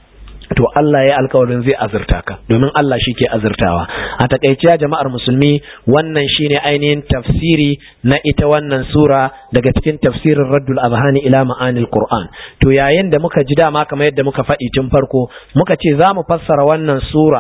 to Allah ya alkawarin zai azurta ka domin Allah shi ke azurtawa a takaice jama'ar musulmi wannan shine ainihin tafsiri na ita wannan sura daga cikin tafsirin raddul azhani ila ma'anil qur'an to yayin da muka ji dama kamar yadda muka faɗi tun farko muka ce za mu fassara wannan sura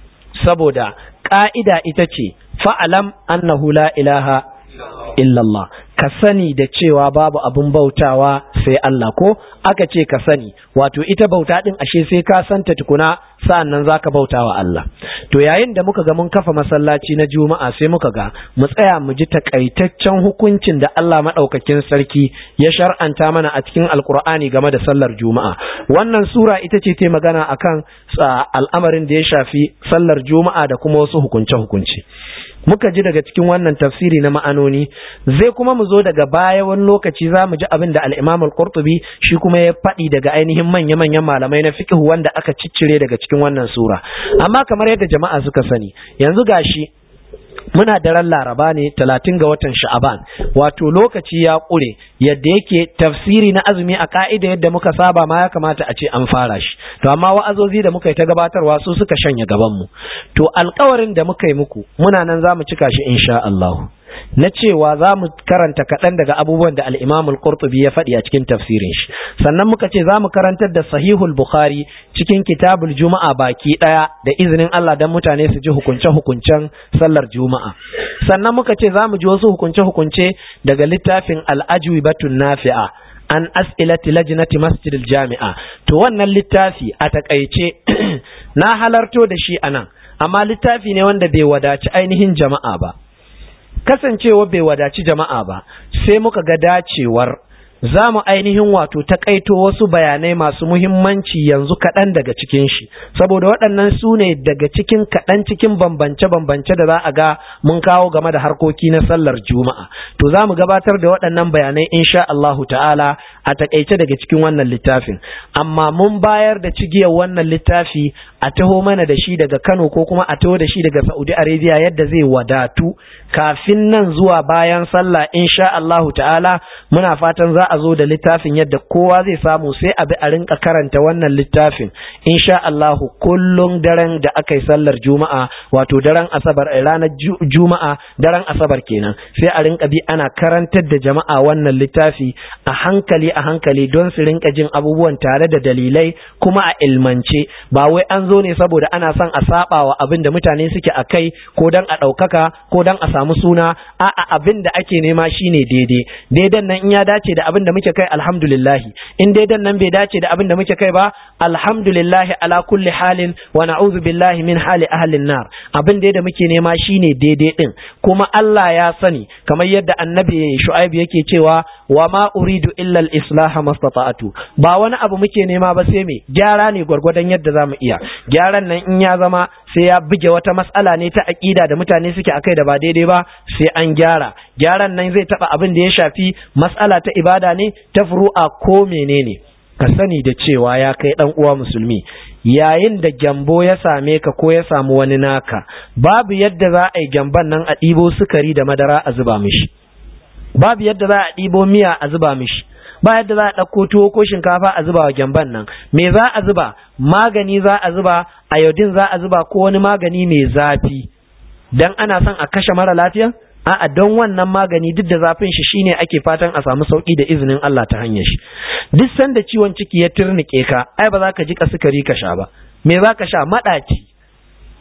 saboda ƙa'ida ita ce fa'alam annahu la ilaha illallah ka sani da cewa babu abin bautawa sai Allah ko aka ce ka sani wato ita bauta din ashe sai ka santa tukuna sa'an nan za ka bauta wa Allah to yayin da muka ga mun kafa masallaci na juma'a sai muka ga mu tsaya mu ji takaitaccen hukuncin da Allah maɗaukakin sarki ya shar'anta mana a cikin alkur'ani game da sallar juma'a wannan sura ita ce ta magana akan al'amarin da ya shafi sallar juma'a da kuma wasu hukunce-hukunce muka ji daga cikin wannan tafsiri na ma'anoni zai kuma mu zo daga baya wani lokaci za mu ji abin da al-Imam al-Qurtubi shi kuma ya faɗi daga ainihin manya-manyan malamai na fiqh wanda aka ciccire daga cikin wannan sura amma kamar yadda jama'a suka sani yanzu gashi muna daren laraba ne talatin ga watan sha'aban wato lokaci ya ƙure yadda yake tafsiri na azumi a ka'ida yadda muka saba ma ya kamata a ce an fara shi to amma wa'azozi da muka yi ta gabatarwa su suka shanya gabanmu to alkawarin da muka yi muku muna nan za mu cika shi insha Allah na cewa za mu karanta kaɗan daga abubuwan da al'imam al-Qurtubi ya faɗi a cikin tafsirin shi sannan muka ce za mu karantar da sahihul Bukhari cikin kitabul Juma'a baki ɗaya da izinin Allah don mutane su ji hukunce-hukuncen sallar Juma'a sannan muka ce za mu ji wasu hukunce-hukunce daga littafin al'ajwi batun nafi'a an as'ilati lajnati masjidil jami'a to wannan littafi a takaice na halarto da shi anan amma littafi ne wanda bai wadaci ainihin jama'a ba kasancewa bai wadaci jama'a ba sai muka ga dacewar za mu ainihin wato takaito wasu bayanai masu muhimmanci yanzu kaɗan daga cikin shi saboda waɗannan su ne daga cikin kaɗan cikin bambance-bambance da za a ga mun kawo game da harkoki na sallar juma'a to za mu gabatar da waɗannan bayanai insha Allahu ta'ala a takaice daga cikin wannan littafin amma mun bayar da cigiyar wannan littafi a taho mana da shi daga Kano ko kuma a taho da shi daga Saudi Arabia yadda zai wadatu kafin nan zuwa bayan sallah insha Allahu ta'ala muna fatan za a zo da littafin yadda kowa zai samu sai a bi a rinka karanta wannan littafin insha Allahu kullum daren da aka yi sallar juma'a wato daren asabar ranar juma'a daren asabar kenan sai a rinka bi ana karantar da jama'a wannan littafi a hankali a hankali don su rinka jin abubuwan tare da dalilai kuma a ilmance ba wai an zo ne saboda ana son a saba wa abin da mutane suke a kai ko dan a ɗaukaka ko dan a samu suna a'a abin da ake nema shine daidai daidan nan in ya dace da abin da muke kai alhamdulillahi in daidan nan bai dace da abin da muke kai ba alhamdulillahi ala kulli halin wa na'udhu billahi min hali ahlin nar abin da muke nema shine daidai din kuma Allah ya sani kamar yadda annabi Shu'aib yake cewa wa ma uridu illa al-islaha mastata'tu ba wani abu muke nema ba sai me gyara ne gwargwadon yadda zamu iya gyaran nan in ya zama sai ya buge wata matsala ne ta aqida da mutane suke akai da ba daidai ba sai an gyara gyaran nan zai taba abin da ya shafi matsala ta ibada ne ta furu'a ko menene ka sani da cewa ya kai dan uwa musulmi yayin da gyambo ya same ka ko ya samu wani naka babu yadda za a yi gyamban nan a ɗibo sukari da madara a zuba mishi babu yadda za a ɗibo miya a zuba mishi ba yadda za a ɗauko tuwo ko shinkafa a zuba wa gyamban nan me za a zuba magani za a zuba ayodin za a zuba ko wani magani mai zafi dan ana son a kashe mara lafiya a'a don wannan magani duk da zafin shi shine ake fatan a samu sauki da izinin Allah ta hanyar shi duk sanda ciwon ciki ya turnike ka ai ba za ka ji sukari ka sha ba me za ka sha madaci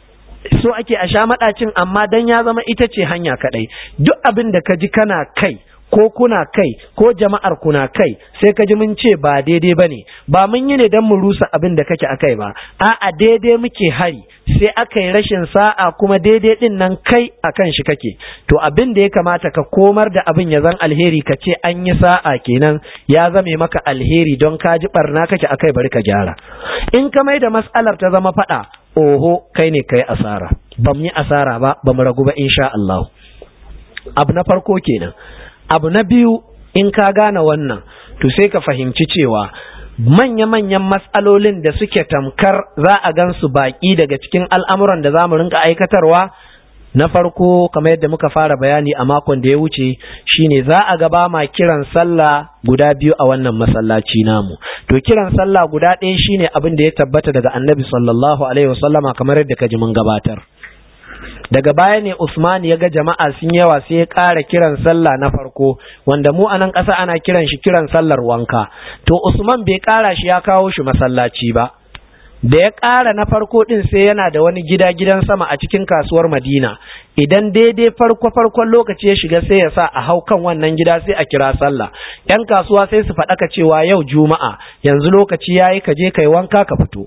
so ake a sha maɗacin amma dan ya zama ita ce hanya kaɗai duk abin da ka ji kana kai ko kuna kai ko jama'ar kuna kai sai ka ji mun ce ba daidai ba ne ba mun yi ne don mu rusa abin da kake a kai ba a'a daidai muke hari sai aka yi rashin sa'a kuma daidai din nan kai a kan shi kake to abin da ya kamata ka komar da abin ya zan alheri ka ce an yi sa'a kenan ya zame maka alheri don ka ji barna kake a kai bari ka gyara in ka mai da mas'alar ta zama faɗa oho kai ne kai asara ba mu yi asara ba ba mu ragu ba insha Allah abu na farko kenan abu na biyu in ka gane wannan to sai ka fahimci cewa manya-manyan matsalolin da suke tamkar za a gansu baƙi daga cikin al'amuran da za mu rinka aikatarwa na farko kamar yadda muka fara bayani a makon da ya wuce shine za a gaba ma kiran sallah guda biyu a wannan masallaci namu to kiran sallah guda ɗaya shine abin da ya tabbata daga annabi sallallahu alaihi wasallama kamar yadda ka ji mun gabatar daga baya ne Usman ya ga jama'a sun yawa sai ya ƙara kiran sallah na farko wanda mu a nan ƙasa ana kiran shi kiran sallar wanka to Usman bai ƙara shi ya kawo shi masallaci ba da ya ƙara na farko ɗin sai yana da wani gida gidan sama a cikin kasuwar Madina idan daidai farko farkon lokaci ya shiga sai ya sa a hau kan wannan gida sai a kira sallah yan kasuwa sai su faɗaka cewa yau juma'a yanzu lokaci yayi ka je kai wanka ka fito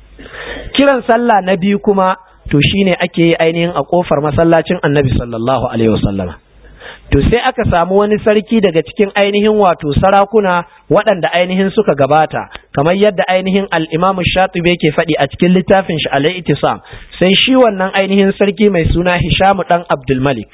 kiran sallah na biyu kuma to shine ake yi ainihin a kofar masallacin annabi sallallahu alaihi wasallama to sai aka samu wani sarki daga cikin ainihin wato sarakuna waɗanda ainihin suka gabata kamar yadda ainihin al-imamu shatibi yake faɗi a cikin littafin shi al-ittisam sai shi wannan ainihin sarki mai suna hishamu dan abdul malik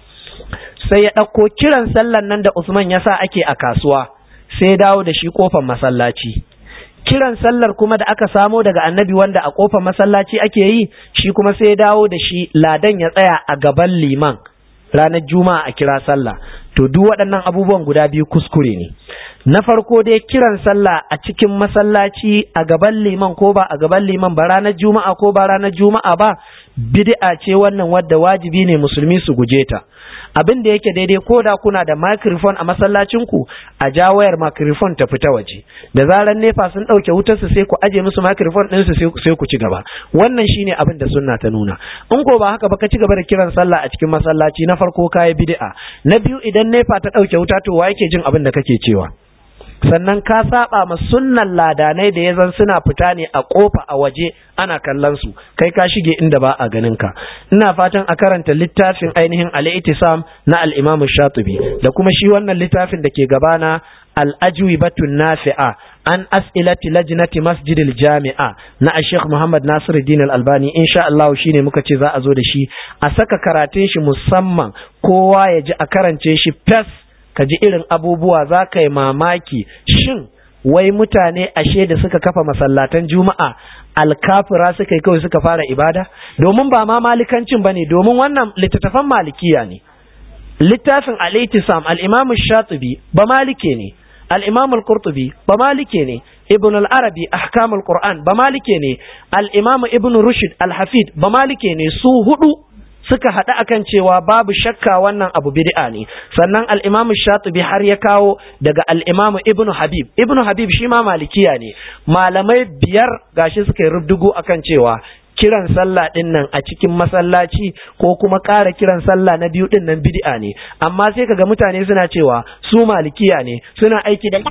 sai ya ɗauko kiran sallan nan da usman ya sa ake a kasuwa sai ya dawo da shi kofar masallaci kiran sallar kuma da aka samo daga annabi wanda a kofar masallaci ake yi shi kuma sai ya dawo da shi ladan ya tsaya a gaban liman ranar juma'a a kira sallah to duk waɗannan abubuwan guda biyu kuskure ne na farko dai kiran sallah a cikin masallaci a gaban liman ko ba a gaban liman ba ranar juma'a ko ba ranar juma'a ba bid'a ce wannan wadda wajibi ne musulmi su guje ta abin da yake daidai ko da kuna da microphone a masallacin ku a ja wayar microphone ta fita waje da zaran nefa sun dauke wutar su sai ku aje musu microphone din su sai ku ci gaba wannan shine abin da sunna ta nuna in ko ba haka ba ka ci gaba da kiran sallah a cikin masallaci na farko kai bid'a na biyu idan nefa ta dauke wuta to wa yake jin abin da kake cewa sannan ka saba ma sunnan ladanai da ya zan suna fita ne a kofa a waje ana kallon su kai ka shige inda ba a ganin ka ina fatan a karanta littafin ainihin al-ittisam na al-imam shatibi da kuma shi wannan littafin da ke gabana al-ajwibatun nafi'a an as'ilati lajnati masjidil jami'a na Sheikh Muhammad Nasiruddin Al-Albani insha Allah shine muka ce za a zo da shi a saka karatun shi musamman kowa ya ji a karance shi fes ka ji irin abubuwa za ka yi mamaki shin wai mutane ashe da suka kafa masallatan juma'a alkafira suka yi kawai suka fara ibada domin ba ma malikancin ba ne domin wannan littattafan malikiya ne littafin al-itisam al-imam shatibi ba malike ne al-imam al-qurtubi ba malike ne ibn al-arabi ahkam al-qur'an ba malike ne al-imam ibn rushd al-hafid ba malike ne su hudu suka haɗu akan cewa babu shakka wannan abu bid'a ne sannan al-Imam Shatibi har ya kawo daga al-Imam Ibn Habib Ibn Habib shi ma malikiya ne malamai biyar gashi suka yi rubdugu akan cewa kiran sallah din nan a cikin masallaci ko kuma ƙara kiran sallah na biyu din nan bid'a ne amma sai kaga mutane suna cewa su malikiya ne suna aiki da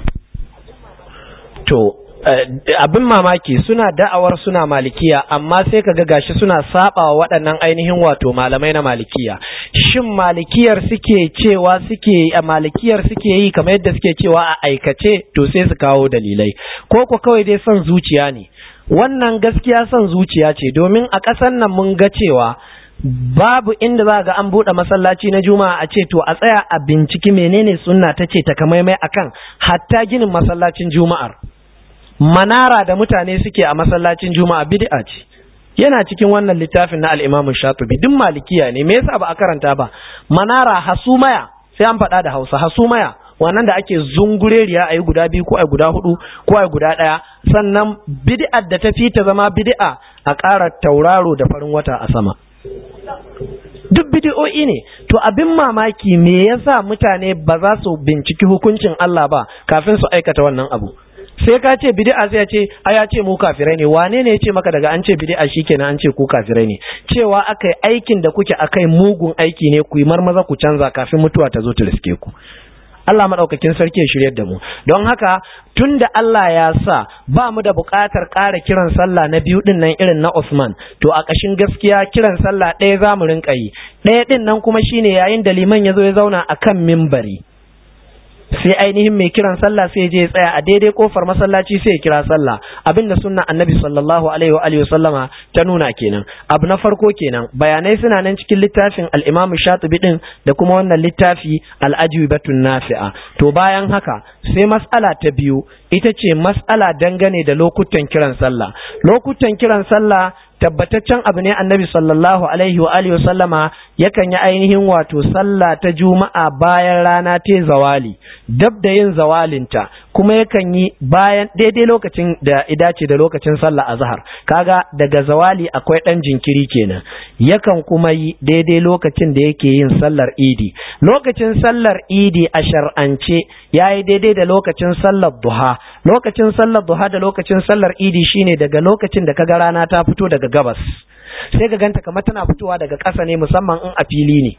to abin mamaki suna da'awar suna malikiya amma sai kaga gashi suna saba wa waɗannan ainihin wato malamai na malikiya shin malikiyar suke cewa suke a malikiyar suke yi kamar yadda suke cewa a aikace to sai su kawo dalilai ko ko kawai dai son zuciya ne wannan gaskiya son zuciya ce domin a ƙasar nan mun ga cewa babu inda za ga an buɗe masallaci na juma'a a ce to a tsaya a binciki menene sunna ta ce takamaimai akan hatta ginin masallacin juma'ar manara da mutane suke a masallacin juma'a bid'a ce yana cikin wannan littafin na al-Imam Shatibi duk malikiya ne me yasa ba a karanta ba manara hasumaya sai an faɗa da Hausa hasumaya wannan da ake zungureriya ayi guda biyu ko ayi guda hudu ko ayi guda ɗaya sannan bid'ar da ta fi ta zama bid'a a ƙara tauraro da farin wata a sama duk bidi'o'i ne to abin mamaki me yasa mutane ba za su binciki hukuncin Allah ba kafin su aikata wannan abu sai ka ce bid'a sai ya ce a ya ce mu kafirai ne wane ne ya ce maka daga an ce bid'a shikenan an ce ku kafirai ne cewa akai aikin da kuke akai mugun aiki ne ku yi marmaza ku canza kafin mutuwa ta zo ta riske ku Allah maɗaukakin sarki ya shiryar da mu don haka tun da Allah ya sa ba mu da buƙatar ƙara kiran sallah na biyu ɗin nan irin na Usman to a ƙashin gaskiya kiran sallah ɗaya za mu rinƙa yi ɗaya ɗin nan kuma shine yayin da liman ya zo ya zauna a kan mimbari sai ainihin mai kiran sallah sai je ya tsaya a daidai kofar masallaci sai ya kira sallah abinda sunna annabi sallallahu alaihi wa alihi sallama ta nuna kenan abu na farko kenan bayanai suna nan cikin littafin al-Imam Shatibi din da kuma wannan littafi al-Ajwibatun Nafi'a to bayan haka sai mas'ala ta biyu ita ce mas'ala dangane da lokutan kiran sallah lokutan kiran sallah tabbataccen abu ne annabi sallallahu alaihi wa alihi sallama yakan yi ainihin wato sallah ta juma'a bayan rana ta zawali dab da yin zawalinta kuma yakan yi bayan daidai lokacin da idace da lokacin sallah azhar kaga daga zawali akwai dan jinkiri kenan yakan kuma yi daidai lokacin da yake yin sallar idi lokacin sallar idi a shar'ance yayi daidai da lokacin sallar duha lokacin sallar duha da lokacin sallar idi shine daga lokacin da kaga rana ta fito daga gabas sai ka ganta kamar tana fitowa daga ƙasa ne musamman in a fili ne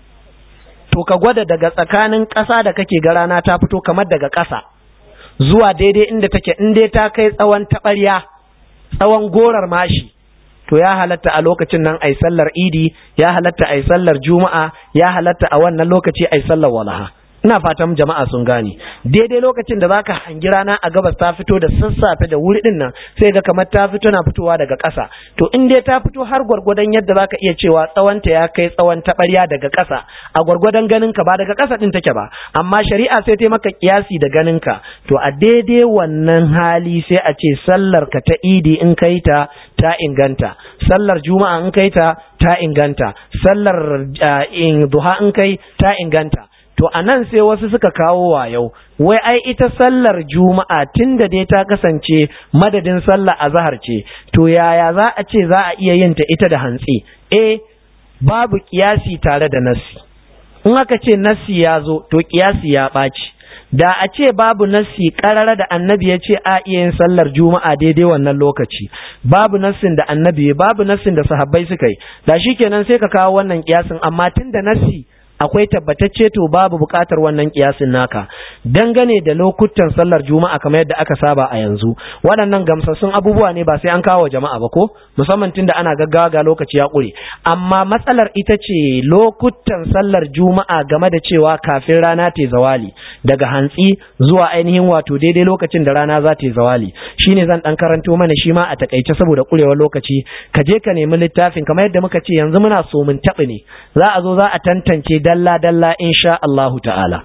to ka gwada daga tsakanin ƙasa da kake ga rana ta fito kamar daga ƙasa zuwa daidai inda take in dai ta kai tsawon taɓarya tsawon gorar mashi to ya halatta a lokacin nan ai sallar idi ya halatta ai sallar juma'a ya halatta a wannan lokaci ai sallar walaha ina fatan jama'a sun gane daidai lokacin da zaka hangi rana a gabas ta fito da sassafe da wuri din nan sai ga kamar ta fito na fitowa daga ƙasa to in dai ta fito har gwargwadon yadda zaka iya cewa tsawonta ya kai tsawon taɓarya daga ƙasa a gwargwadon ganin ka ba daga ƙasa din take ba amma shari'a sai ta maka kiyasi da ganin ka to a daidai wannan hali sai a ce sallar ka ta idi in kai ta ta inganta sallar juma'a in kai ta ta inganta sallar in duha in kai ta inganta to a nan sai wasu suka kawo wa yau wai ai ita sallar juma'a tun da dai ta kasance madadin sallar azahar ce to yaya za a ce za a iya yin ta ita da hantsi eh babu kiyasi tare da nassi in aka ce nassi ya zo to kiyasi ya ɓaci da a ce babu nassi karara da annabi ya ce a iya yin sallar juma'a daidai wannan lokaci babu nassin da annabi babu nassin da sahabbai suka yi da shikenan sai ka kawo wannan kiyasin amma tun da nassi akwai tabbatacce to babu bukatar wannan kiyasin naka dangane da lokutan sallar juma'a kamar yadda aka saba a yanzu waɗannan gamsassun abubuwa ne ba sai an kawo jama'a ba ko musamman tunda ana gaggawa ga lokaci ya ƙure amma matsalar ita ce lokutan sallar juma'a game da cewa kafin rana ta zawali daga hantsi zuwa ainihin wato daidai lokacin da rana za ta zawali shine zan dan karanto mana shi ma a takaice saboda ƙurewar lokaci ka je ka nemi littafin kamar yadda muka ce yanzu muna so mun taɓi ne za a zo za a tantance dalla-dalla insha Allahu ta'ala.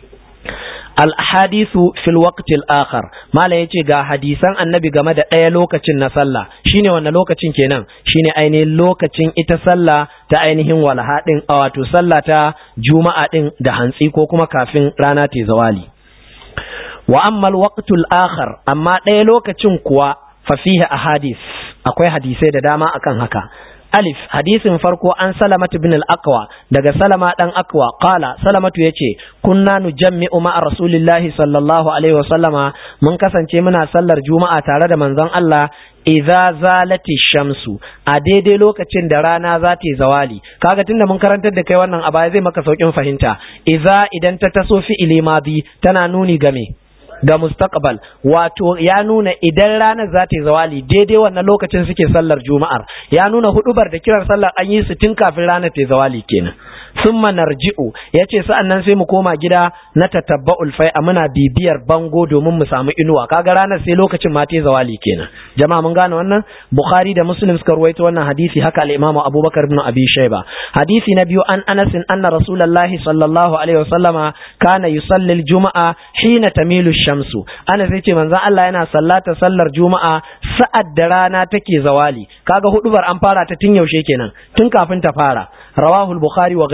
Al-hadisu fil waqtil akhar mala yace ga hadisan annabi game da ɗaya lokacin na sallah shine wannan lokacin kenan shine ainihin lokacin ita sallah ta ainihin walha din wato sallah ta juma'a din da hantsi ko kuma kafin rana ta zawali wa amma al-waqtul akhar amma ɗaya lokacin kuwa fa fihi ahadith akwai hadisai da dama akan haka alif hadisin farko an salamatu bin al-aqwa daga salama dan aqwa qala salamatu yace kunna nujammi'u ma'a rasulillahi sallallahu alaihi wa sallama mun kasance muna sallar juma'a tare da manzon Allah idza zalati shamsu a daidai lokacin da rana za ta yi zawali kaga tunda mun karantar da kai wannan a baya zai maka saukin fahimta idza idan ta taso fi'ili madi tana nuni game ga mustaqbal wato ya nuna idan ranar za ta yi zawali daidai wannan lokacin suke sallar juma'ar ya nuna hudubar da kiran sallar an yi su tun kafin ranar ta yi zawali kenan summa narji'u yace sa'annan sai mu koma gida na tatabba'ul fai'a muna bibiyar bango domin mu samu inuwa kaga ranar sai lokacin ma ta yi zawali kenan jama'a mun gane wannan bukhari da muslim suka ruwaito wannan hadisi haka al-imam abubakar ibn abi shayba hadisi na biyu an anas anna rasulullahi sallallahu alaihi wasallama kana yusalli al-juma'a hina tamilu shamsu ana sai ce manzon Allah yana sallata sallar juma'a sa'ad da rana take zawali kaga hudubar an fara ta tun yaushe kenan tun kafin ta fara rawahu al-bukhari wa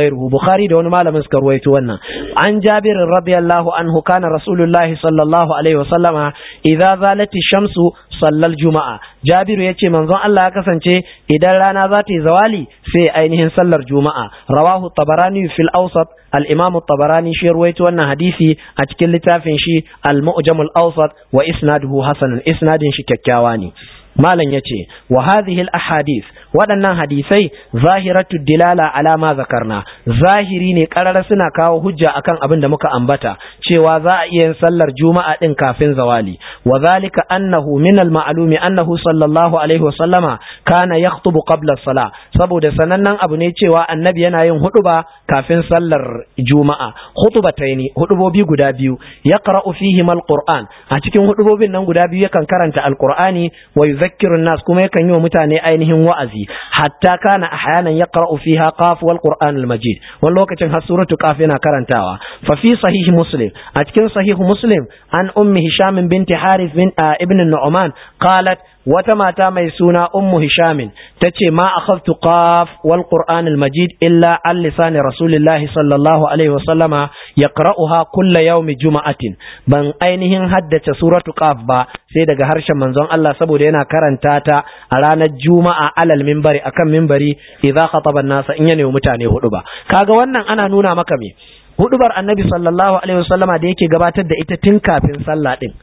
ghayruhu bukhari da wani malamin suka ruwaito wannan an jabir radiyallahu anhu kana rasulullahi sallallahu alaihi wasallama idza zalati shamsu sallal juma'a jabiru yace manzon Allah ya kasance idan rana za ta yi zawali sai ainihin sallar juma'a rawahu tabarani fil awsat al-imam tabarani shi ruwaito wannan hadisi a cikin littafin shi al-mu'jam al-awsat wa isnaduhu hasan isnadin shi kyakkyawa ne malam yace wa hadhihi al-ahadith waɗannan hadisai zahiratu dilala ala ma zakarna zahiri ne karara suna kawo hujja akan abin da muka ambata cewa za a iya yin sallar juma'a din kafin zawali wa zalika annahu min al-ma'lumi annahu sallallahu alaihi wa sallama kana yakhutubu qabla as-salah saboda sanannen abu ne cewa annabi yana yin huduba kafin sallar juma'a khutubataini hudubobi guda biyu yaqra'u fihi al-qur'an a cikin hudubobin nan guda biyu yakan karanta al-qur'ani wa yuzakkiru nas kuma yakan yi wa mutane ainihin wa'azi hatta kana ahyanan yaqra'u fiha qaf wal qur'an al majid wani lokacin har suratu qaf yana karantawa fa fi sahih muslim a cikin sahih muslim an ummi hisham binti harith bin ibn nu'man qalat wata mata mai suna ummu hishamin ta ce ma akhadtu qaf wal qur'an al majid illa an lisani rasulillahi sallallahu alaihi wa sallama yaqra'uha kulla yawmi juma'atin ban ainihin haddace suratu qaf ba sai daga harshen manzon Allah saboda yana karanta ta a ranar juma'a alal minbari akan minbari idza khataba an-nasa in yana mutane hudu ba kaga wannan ana nuna maka me hudubar annabi sallallahu alaihi wasallama da yake gabatar da ita tun kafin sallah din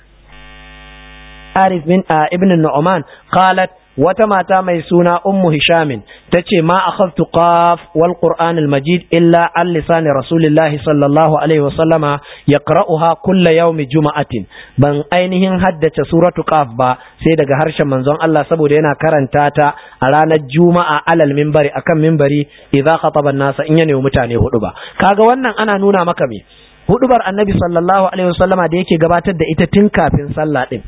Arif bin Ibn Nu'man qalat wata mata mai suna Ummu Hishamin tace ma akhadtu qaf wal Qur'an al Majid illa an lisani Rasulillahi sallallahu alaihi wasallama yaqra'uha kulla yawmi juma'atin ban ainihin haddace suratu qaf ba sai daga harshen manzon Allah saboda yana karanta ta a ranar juma'a alal minbari akan minbari idza khataba an-nasa in yana mutane hudu ba kaga wannan ana nuna maka me hudubar annabi sallallahu alaihi wasallama da yake gabatar da ita tun kafin sallah din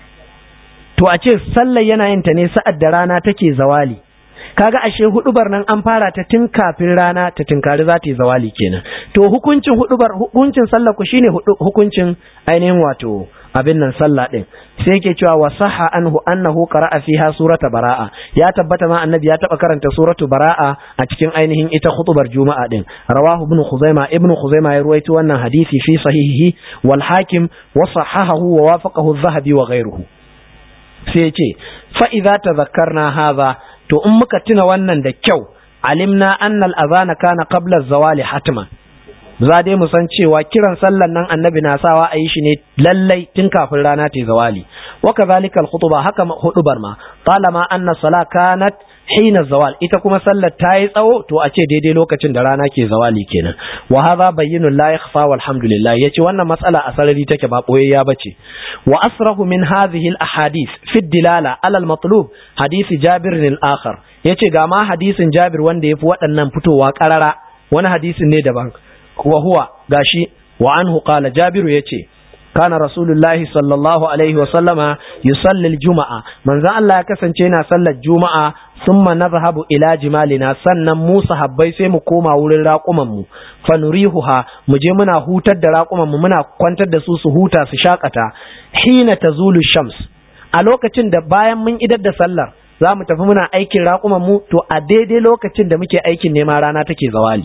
to a ce sallar yana yin ta ne sa'ad da rana take zawali kaga ashe hudubar nan an fara ta tun kafin rana ta tunkari za ta yi zawali kenan to hukuncin hudubar hukuncin sallar ku shine hukuncin ainihin wato abin nan sallah din sai yake cewa wa sahha anhu annahu qara'a fiha surata bara'a ya tabbata ma annabi ya taba karanta suratu bara'a a cikin ainihin ita khutubar juma'a din rawahu ibn khuzaima ibn khuzaima ya ruwaito wannan hadisi fi sahihihi wal hakim wa sahahahu wa wafaqahu adh-dhahabi wa ghayruhu sai ce fa'iza ta zakarna haza to in muka tuna wannan da kyau alimna annal azana kana qabla zawali hatman za dai mu san cewa kiran sallan nan annabi na sawa a yi shi ne lallai tun kafin rana ta zawali wa kadhalika al-khutba haka hudubar ma talama anna sala kanat hina zawal ita kuma sallar ta yi tsawo to a ce daidai lokacin da rana ke zawali kenan wa hadha bayyinun la yakhfa walhamdulillah yace wannan matsala a sarari take ba boyayya bace wa asrahu min hadhihi al ahadith fi dilala ala al matlub hadisi jabir al akhar yace ga ma hadisin jabir wanda yafi waɗannan fitowa karara wani hadisin ne daban wa huwa gashi wa anhu qala jabiru yace kana rasulullahi sallallahu alaihi wa sallama yusalli al-juma'a manzon Allah ya kasance yana sallar juma'a thumma nadhhabu ila jimalina sannan mu sahabbai sai mu koma wurin raƙuman mu fanurihuha mu je muna hutar da raƙuman mu muna kwantar da su su huta su shakata hina tazulu shams a lokacin da bayan mun idar da sallar za mu tafi muna aikin raƙuman mu to a daidai lokacin da muke aikin neman rana take zawali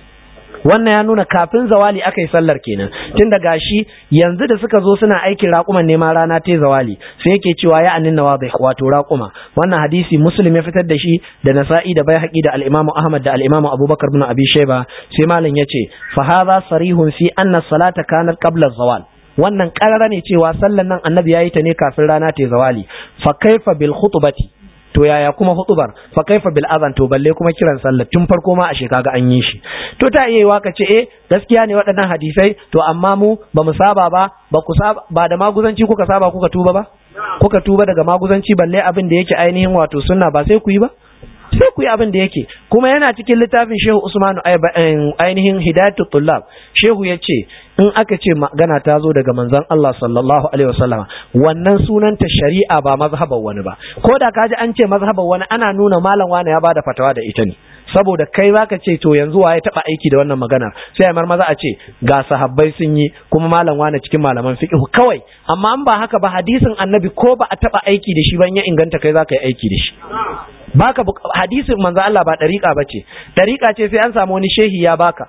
wannan ya nuna kafin zawali aka yi sallar kenan tun da gashi yanzu da suka zo suna aikin raƙuman neman rana ta zawali sai yake cewa ya annin nawa bai wato raƙuma wannan hadisi muslim ya fitar da shi da nasa'i da baihaqi da al-imam ahmad da al-imam abubakar bin abi shayba sai malam yace fa hadha sarihun fi anna salata kanat qabla zawal wannan karara ne cewa sallar nan annabi yayi ta ne kafin rana ta zawali fa kaifa bil khutbati to yaya kuma hutubar fa kaifa bil azan to balle kuma kiran sallah tun farko ma a shekaga an yi shi to ta iya yiwa ka ce eh gaskiya ne waɗannan hadisai to amma mu ba mu saba ba ba ku saba ba da maguzanci kuka saba kuka tuba ba kuka tuba daga maguzanci balle abin da yake ainihin wato sunna ba sai ku yi ba sai ku yi abin da yake kuma yana cikin littafin shehu usmanu ainihin hidayatul tullab shehu ya ce in aka ce magana ta zo daga manzon Allah sallallahu alaihi wasallama wannan sunanta shari'a ba mazhaban wani ba ko da kaji an ce mazhaban wani ana nuna malam wani ya bada fatawa da ita ne saboda kai baka ce to yanzu waye taba aiki da wannan magana sai a maza a ce ga sahabbai sun yi kuma malam wani cikin malaman fiqh kawai amma an ba haka ba hadisin annabi ko ba a taba aiki da shi ban ya inganta kai zaka yi aiki da shi baka hadisin manzo Allah ba dariƙa bace dariƙa ce sai an samu wani shehi ya baka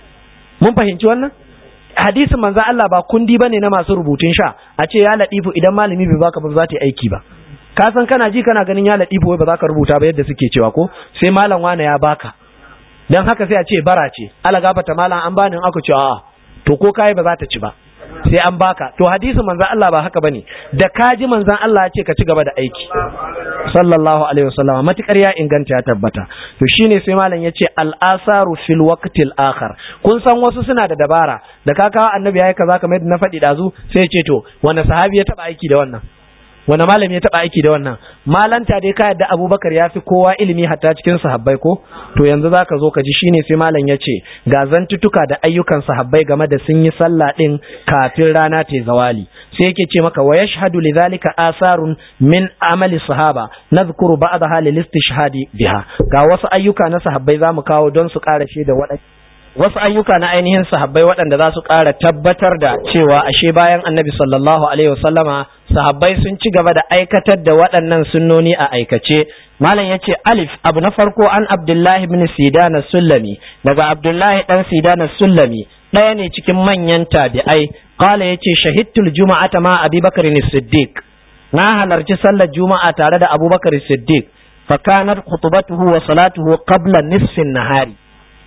mun fahimci wannan hadisin manzo Allah ba kundi bane na masu rubutun sha a ce ya ladifu idan malami bai baka ba za ta yi aiki ba ka san kana ji kana ganin ya ladifu wai ba za ka rubuta ba yadda suke cewa ko sai malam wane ya baka dan haka sai a ce bara ce ala gafata malam an bani in aka ce a'a to ko kai ba za ta ci ba sai an baka to hadisin manzon Allah ba haka bane da kaji manzon Allah ya ce ka ci gaba da aiki sallallahu alaihi wasallam matukar ya inganta ya tabbata to shine sai malam ya ce al-asaru fil waqtil akhar kun san wasu suna da dabara da ka kawo annabi yayi kaza kamar yadda na faɗi dazu sai ya ce to wanda sahabi ya taba aiki da wannan wanda malami ya taba aiki da wannan malanta dai ka yadda abubakar ya fi kowa ilimi hatta cikin sahabbai ko to yanzu zaka zo ka ji shine sai malam ya ce ga zantutuka da ayyukan sahabbai game da sun yi sallah din kafin rana ta zawali sai yake ce maka wa yashhadu lidhalika asarun min amali sahaba nadhkuru ba'daha lil istishhadi biha ga wasu ayyuka na sahabbai zamu kawo don su ƙara da waɗanda wasu ayyuka na ainihin sahabbai waɗanda za su ƙara tabbatar da cewa ashe bayan annabi sallallahu alaihi wasallama sahabbai sun ci gaba da aikatar da waɗannan sunnoni a aikace malam yace alif abu na farko an abdullahi ibn sidana sullami daga abdullahi dan sidana sullami ɗaya ne cikin manyan tabi'ai qala yace shahidtul juma'ata ma abubakar siddiq na halarci sallar juma'a tare da abubakar siddiq fa kanat khutbatuhu wa salatuhu qabla nisfin nahari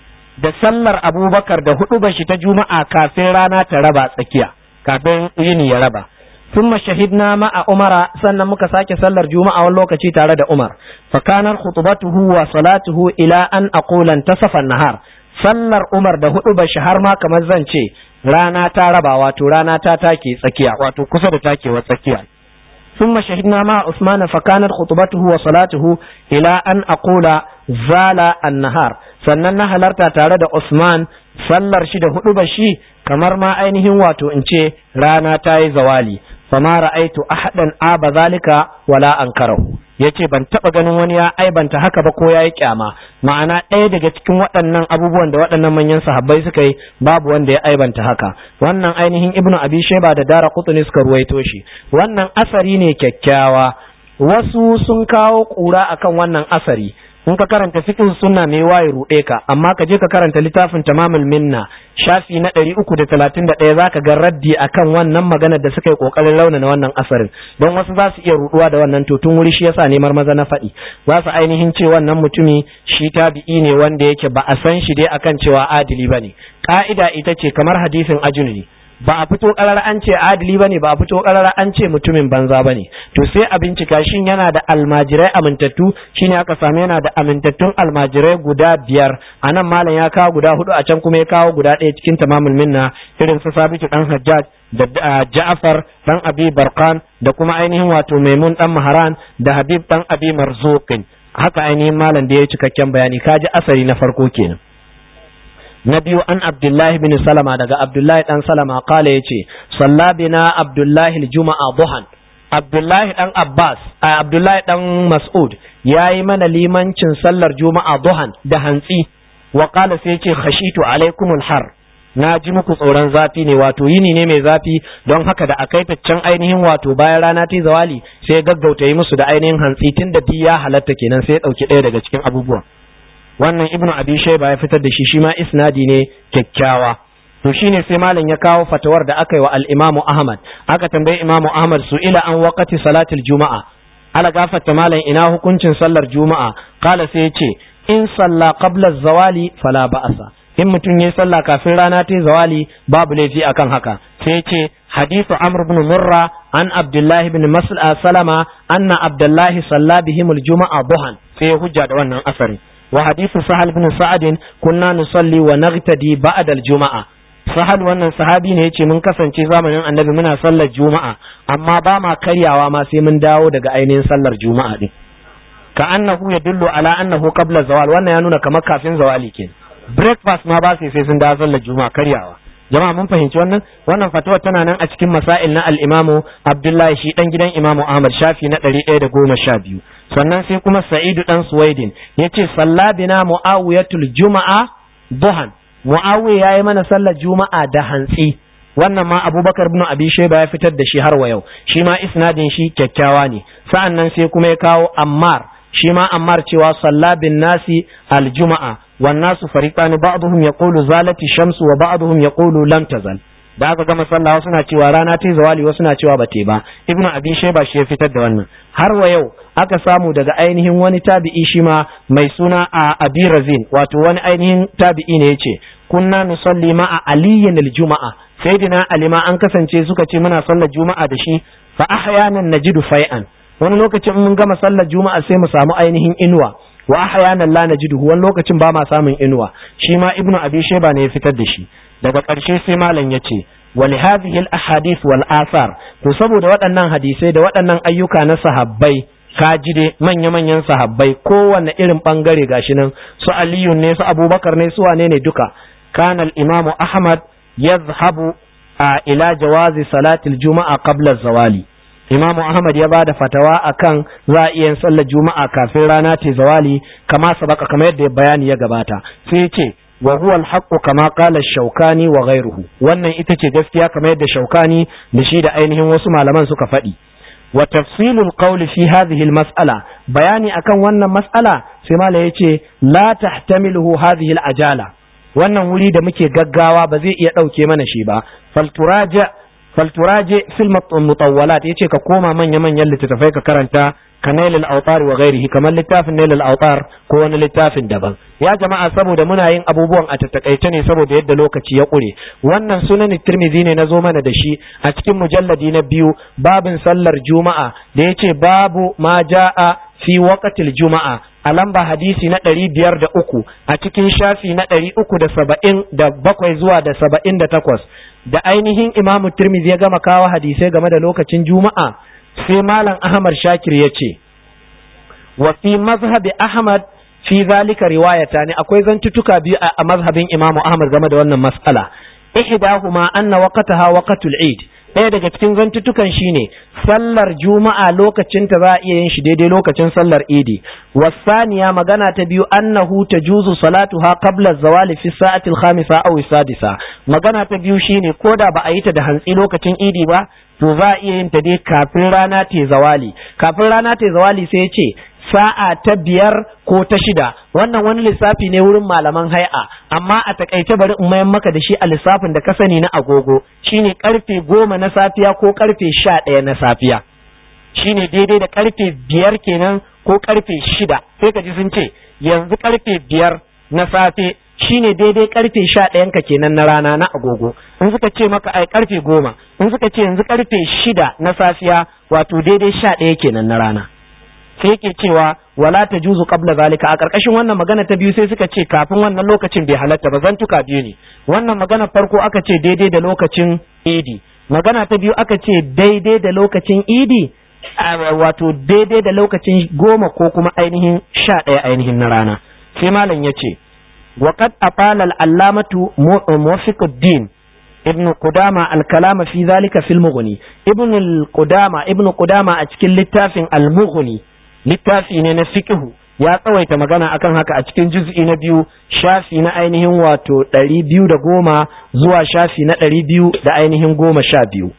da sallar abubakar da hudu shi ta juma'a kafin rana ta raba tsakiya kafin yini ya raba ثم شهدنا مع عمر sannan muka sake sallar juma'a wani lokaci tare da Umar fakanar khutbatuhu wa salatuhu ila an aqula tasafan nahar sallar Umar da hudu bashi har ma kamar zan ce rana ta raba wato rana ta take tsakiya wato kusa da takewar tsakiya ثم شهدنا مع عثمان فكانت خطبته وصلاته إلى أن أقول زال النهار sannan na halarta tare da Usman sallar shi da hudu shi kamar ma ainihin wato in ce rana ta yi zawali fama ra'aitu ahadan aba zalika wala ankarahu yace ban taba ganin wani ya aibanta haka ba ko yayi kyama ma'ana ɗaya daga cikin waɗannan abubuwan da waɗannan manyan sahabbai suka yi babu wanda ya aibanta haka wannan ainihin ibnu abi shayba da dara qutni suka ruwaito shi wannan asari ne kyakkyawa wasu sun kawo kura akan wannan asari in ka karanta fiqh sunna mai waye ruɗe ka amma ka je ka karanta littafin tamamul minna shafi na ɗari uku da talatin da ɗaya zaka ga raddi akan wannan maganar da suka yi ƙoƙarin launana wannan asarin don wasu za su iya ruɗuwa da wannan to tun wuri shi yasa nemar maza na faɗi za su ainihin ce wannan mutumi shi tabi'i ne wanda yake ba a san shi dai akan cewa adili bane ka'ida ita ce kamar hadisin ajuli ba a fito karar an ce adili bane ba a fito karar an ce mutumin banza bane to sai a bincika shin yana da almajirai amintattu shine aka samu yana da amintattun almajirai guda biyar a nan malam ya kawo guda hudu a can kuma ya kawo guda ɗaya cikin tamamul minna irin su sabitu dan hajjaj da ja'far dan abi barkan da kuma ainihin wato maimun dan maharan da habib dan abi marzuqin haka ainihin malam da ya cikakken bayani kaji asari na farko kenan na biyu an abdullahi bin salama daga abdullahi dan salama kala ya ce sallabina abdullahi juma'a buhan abdullahi dan abbas a abdullahi dan mas'ud ya yi mana limancin sallar juma'a buhan da hantsi wa kala sai ce khashitu alaikumul har na ji muku tsoron zafi ne wato yini ne mai zafi don haka da akai can ainihin wato bayan rana ta zawali sai gaggauta yi musu da ainihin hantsi tun da ya halatta kenan sai ya ɗauki ɗaya daga cikin abubuwan wannan ibnu abi shayba ya fitar da shi shi ma isnadi ne kyakkyawa to shine sai malam ya kawo fatawar da aka yi wa al-imamu ahmad aka tambayi imamu ahmad su ila an waqati salatil juma'a ala gafarta malam ina hukuncin sallar juma'a kala sai ya ce in salla qabla zawali fala ba'asa in mutum ya sallah kafin rana ta zawali babu laifi akan haka sai ya ce حديث عمرو بن مرة عن عبد الله بن مسعود سلمة أن عبد الله صلى بهم الجمعة ضحى في حجة wannan asari وحديث سهل بن سعد كنا نصلي ونغتدي بعد الجمعة sahal wannan sahabi ne yace mun kasance zamanin annabi muna sallar juma'a amma ba ma karyawa ma sai mun dawo daga ainihin sallar juma'a din ka annahu yadullu ala annahu qabla zawal wannan ya nuna kamar kafin zawali ke breakfast ma ba sai sai sun dawo sallar juma'a karyawa jama'a mun fahimci wannan wannan fatawa tana nan a cikin masail na al-imamu abdullahi shi dan gidan imamu ahmad shafi na 112 sannan sai kuma sa'idu dan suwaidin yace sallabina muawiyatul juma'a duhan muawiya yayi mana sallar juma'a da hantsi wannan ma abubakar ibn abi shayba ya fitar da shi har wa yau shi ma isnadin shi kyakkyawa ne sa'annan sai kuma ya kawo ammar shi ma ammar cewa salla bin nasi aljuma'a wan nasu fariqan ba'dhum yaqulu zalati shamsu wa ba'dhum yaqulu lam tazal da aka gama sallah wasu na cewa rana ta zawali wasu na cewa bate ba ibnu abi shayba shi ya fitar da wannan har wa yau aka samu daga ainihin wani tabi'i shi ma mai suna a abi razin wato wani ainihin tabi'i ne yace kunna nusalli ma'a aliyin aljuma'a sayyidina ali ma an kasance suka ce muna sallar juma'a da shi fa ahyanan najidu fai'an wani lokacin mun gama sallar juma'a sai mu samu ainihin inuwa wa ahyanan la najidu wani lokacin ba ma samun inuwa shi ma ibnu abi shayba ne ya fitar da shi daga ƙarshe sai malam ya ce wali hadhihi al-ahadith wal athar to saboda waɗannan hadisai da waɗannan ayyuka na sahabbai kaji dai manya-manyan sahabbai kowanne irin bangare gashi nan su aliyu ne su abubakar ne su wane ne duka kana al-imam ahmad yadhhabu ila jawazi salatil juma'a qabla zawali Imam Ahmad ya bada fatawa akan za a iya sallar juma'a kafin rana ta zawali kama sabaka kamar yadda bayani ya gabata sai ya ce wa huwa al-haqqu kama qala shaukani wa ghayruhu wannan ita ce gaskiya kamar yadda shaukani da shi da ainihin wasu malaman suka faɗi wa tafsilul qawli fi hadhihi al-mas'ala bayani akan wannan mas'ala sai malai yace la tahtamiluhu hadhihi al-ajala wannan wuri da muke gaggawa ba zai iya ɗauke mana shi ba falturaja falturaje fil mutawwalat yace ka koma manya manyan littattafai ka karanta ka nailul autar wa ghairihi kamar littafin nailul autar ko wani littafin daban ya jama'a saboda muna yin abubuwan a tattakaice ne saboda yadda lokaci ya kure wannan sunan tirmidhi ne nazo mana da shi a cikin mujalladi na biyu babin sallar juma'a da yace babu ma jaa fi waqtil juma'a a lamba hadisi na ɗari biyar da uku a cikin shafi na ɗari uku da saba'in da bakwai zuwa da saba'in da takwas da ainihin imamu tirmidhi ya gama kawo hadisai game da lokacin juma'a sai malam ahmad shakir ya ce wa fi mazhabi ahmad fi zalika riwayata ne akwai zantutuka biyu a mazhabin imamu ahmad game da wannan mas'ala ihdahuma anna waqtaha waqtul eid ɗaya daga cikin zantutukan shine sallar juma'a lokacin ta za a iya yin shi daidai lokacin sallar idi wasaniya magana ta biyu annahu tajuzu salatuha qabla zawali fi sa'atil khamisa aw sadisa magana ta biyu shine koda ba a yi ta da hantsi lokacin idi ba to za a iya yin ta dai kafin rana ta zawali kafin rana ta zawali sai ya ce sa'a ta biyar ko ta shida wannan wani lissafi ne wurin malaman hai'a amma a takaice bari in mayan maka da shi a lissafin da ka sani na agogo shine karfe goma na safiya ko karfe sha ɗaya na safiya shine daidai da karfe biyar kenan ko karfe shida sai ka ji sun ce yanzu karfe biyar na safe shine daidai karfe sha ɗayan ka kenan na rana na agogo in suka ce maka ai karfe goma in suka ce yanzu karfe shida na safiya wato daidai sha ɗaya kenan na rana sai yake cewa wala ta juzu qabla zalika a karkashin wannan magana ta biyu sai suka ce kafin wannan lokacin bai halatta ba zantuka biyu ne wannan magana farko aka ce daidai da lokacin idi magana ta biyu aka ce daidai da lokacin idi wato daidai da lokacin goma ko kuma ainihin sha ɗaya ainihin na rana sai malam ya ce وقد أطال العلامة موفق الدين ابن قدامة الكلام في ذلك في المغني ابن القدامة ابن قدامة أتكل للتافن المغني littafi ne na fiqhu ya tsawaita magana akan haka a cikin juz'i na biyu shafi na ainihin wato ɗari biyu da goma zuwa shafi na ɗari biyu da ainihin goma sha biyu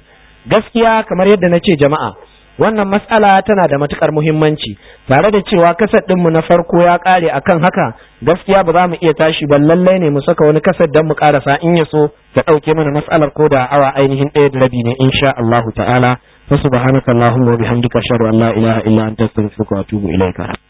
gaskiya kamar yadda na ce jama'a wannan matsala tana da matukar muhimmanci tare da cewa kasar ɗinmu na farko ya ƙare akan haka gaskiya ba za mu iya tashi ba lallai ne mu saka wani kasar don mu ƙarasa in ya so ta ɗauke mana matsalar ko da awa ainihin ɗaya da rabi ne insha Allahu ta'ala فسبحانك اللهم وبحمدك أشهد أن لا إله إلا أنت أستغفرك وأتوب إليك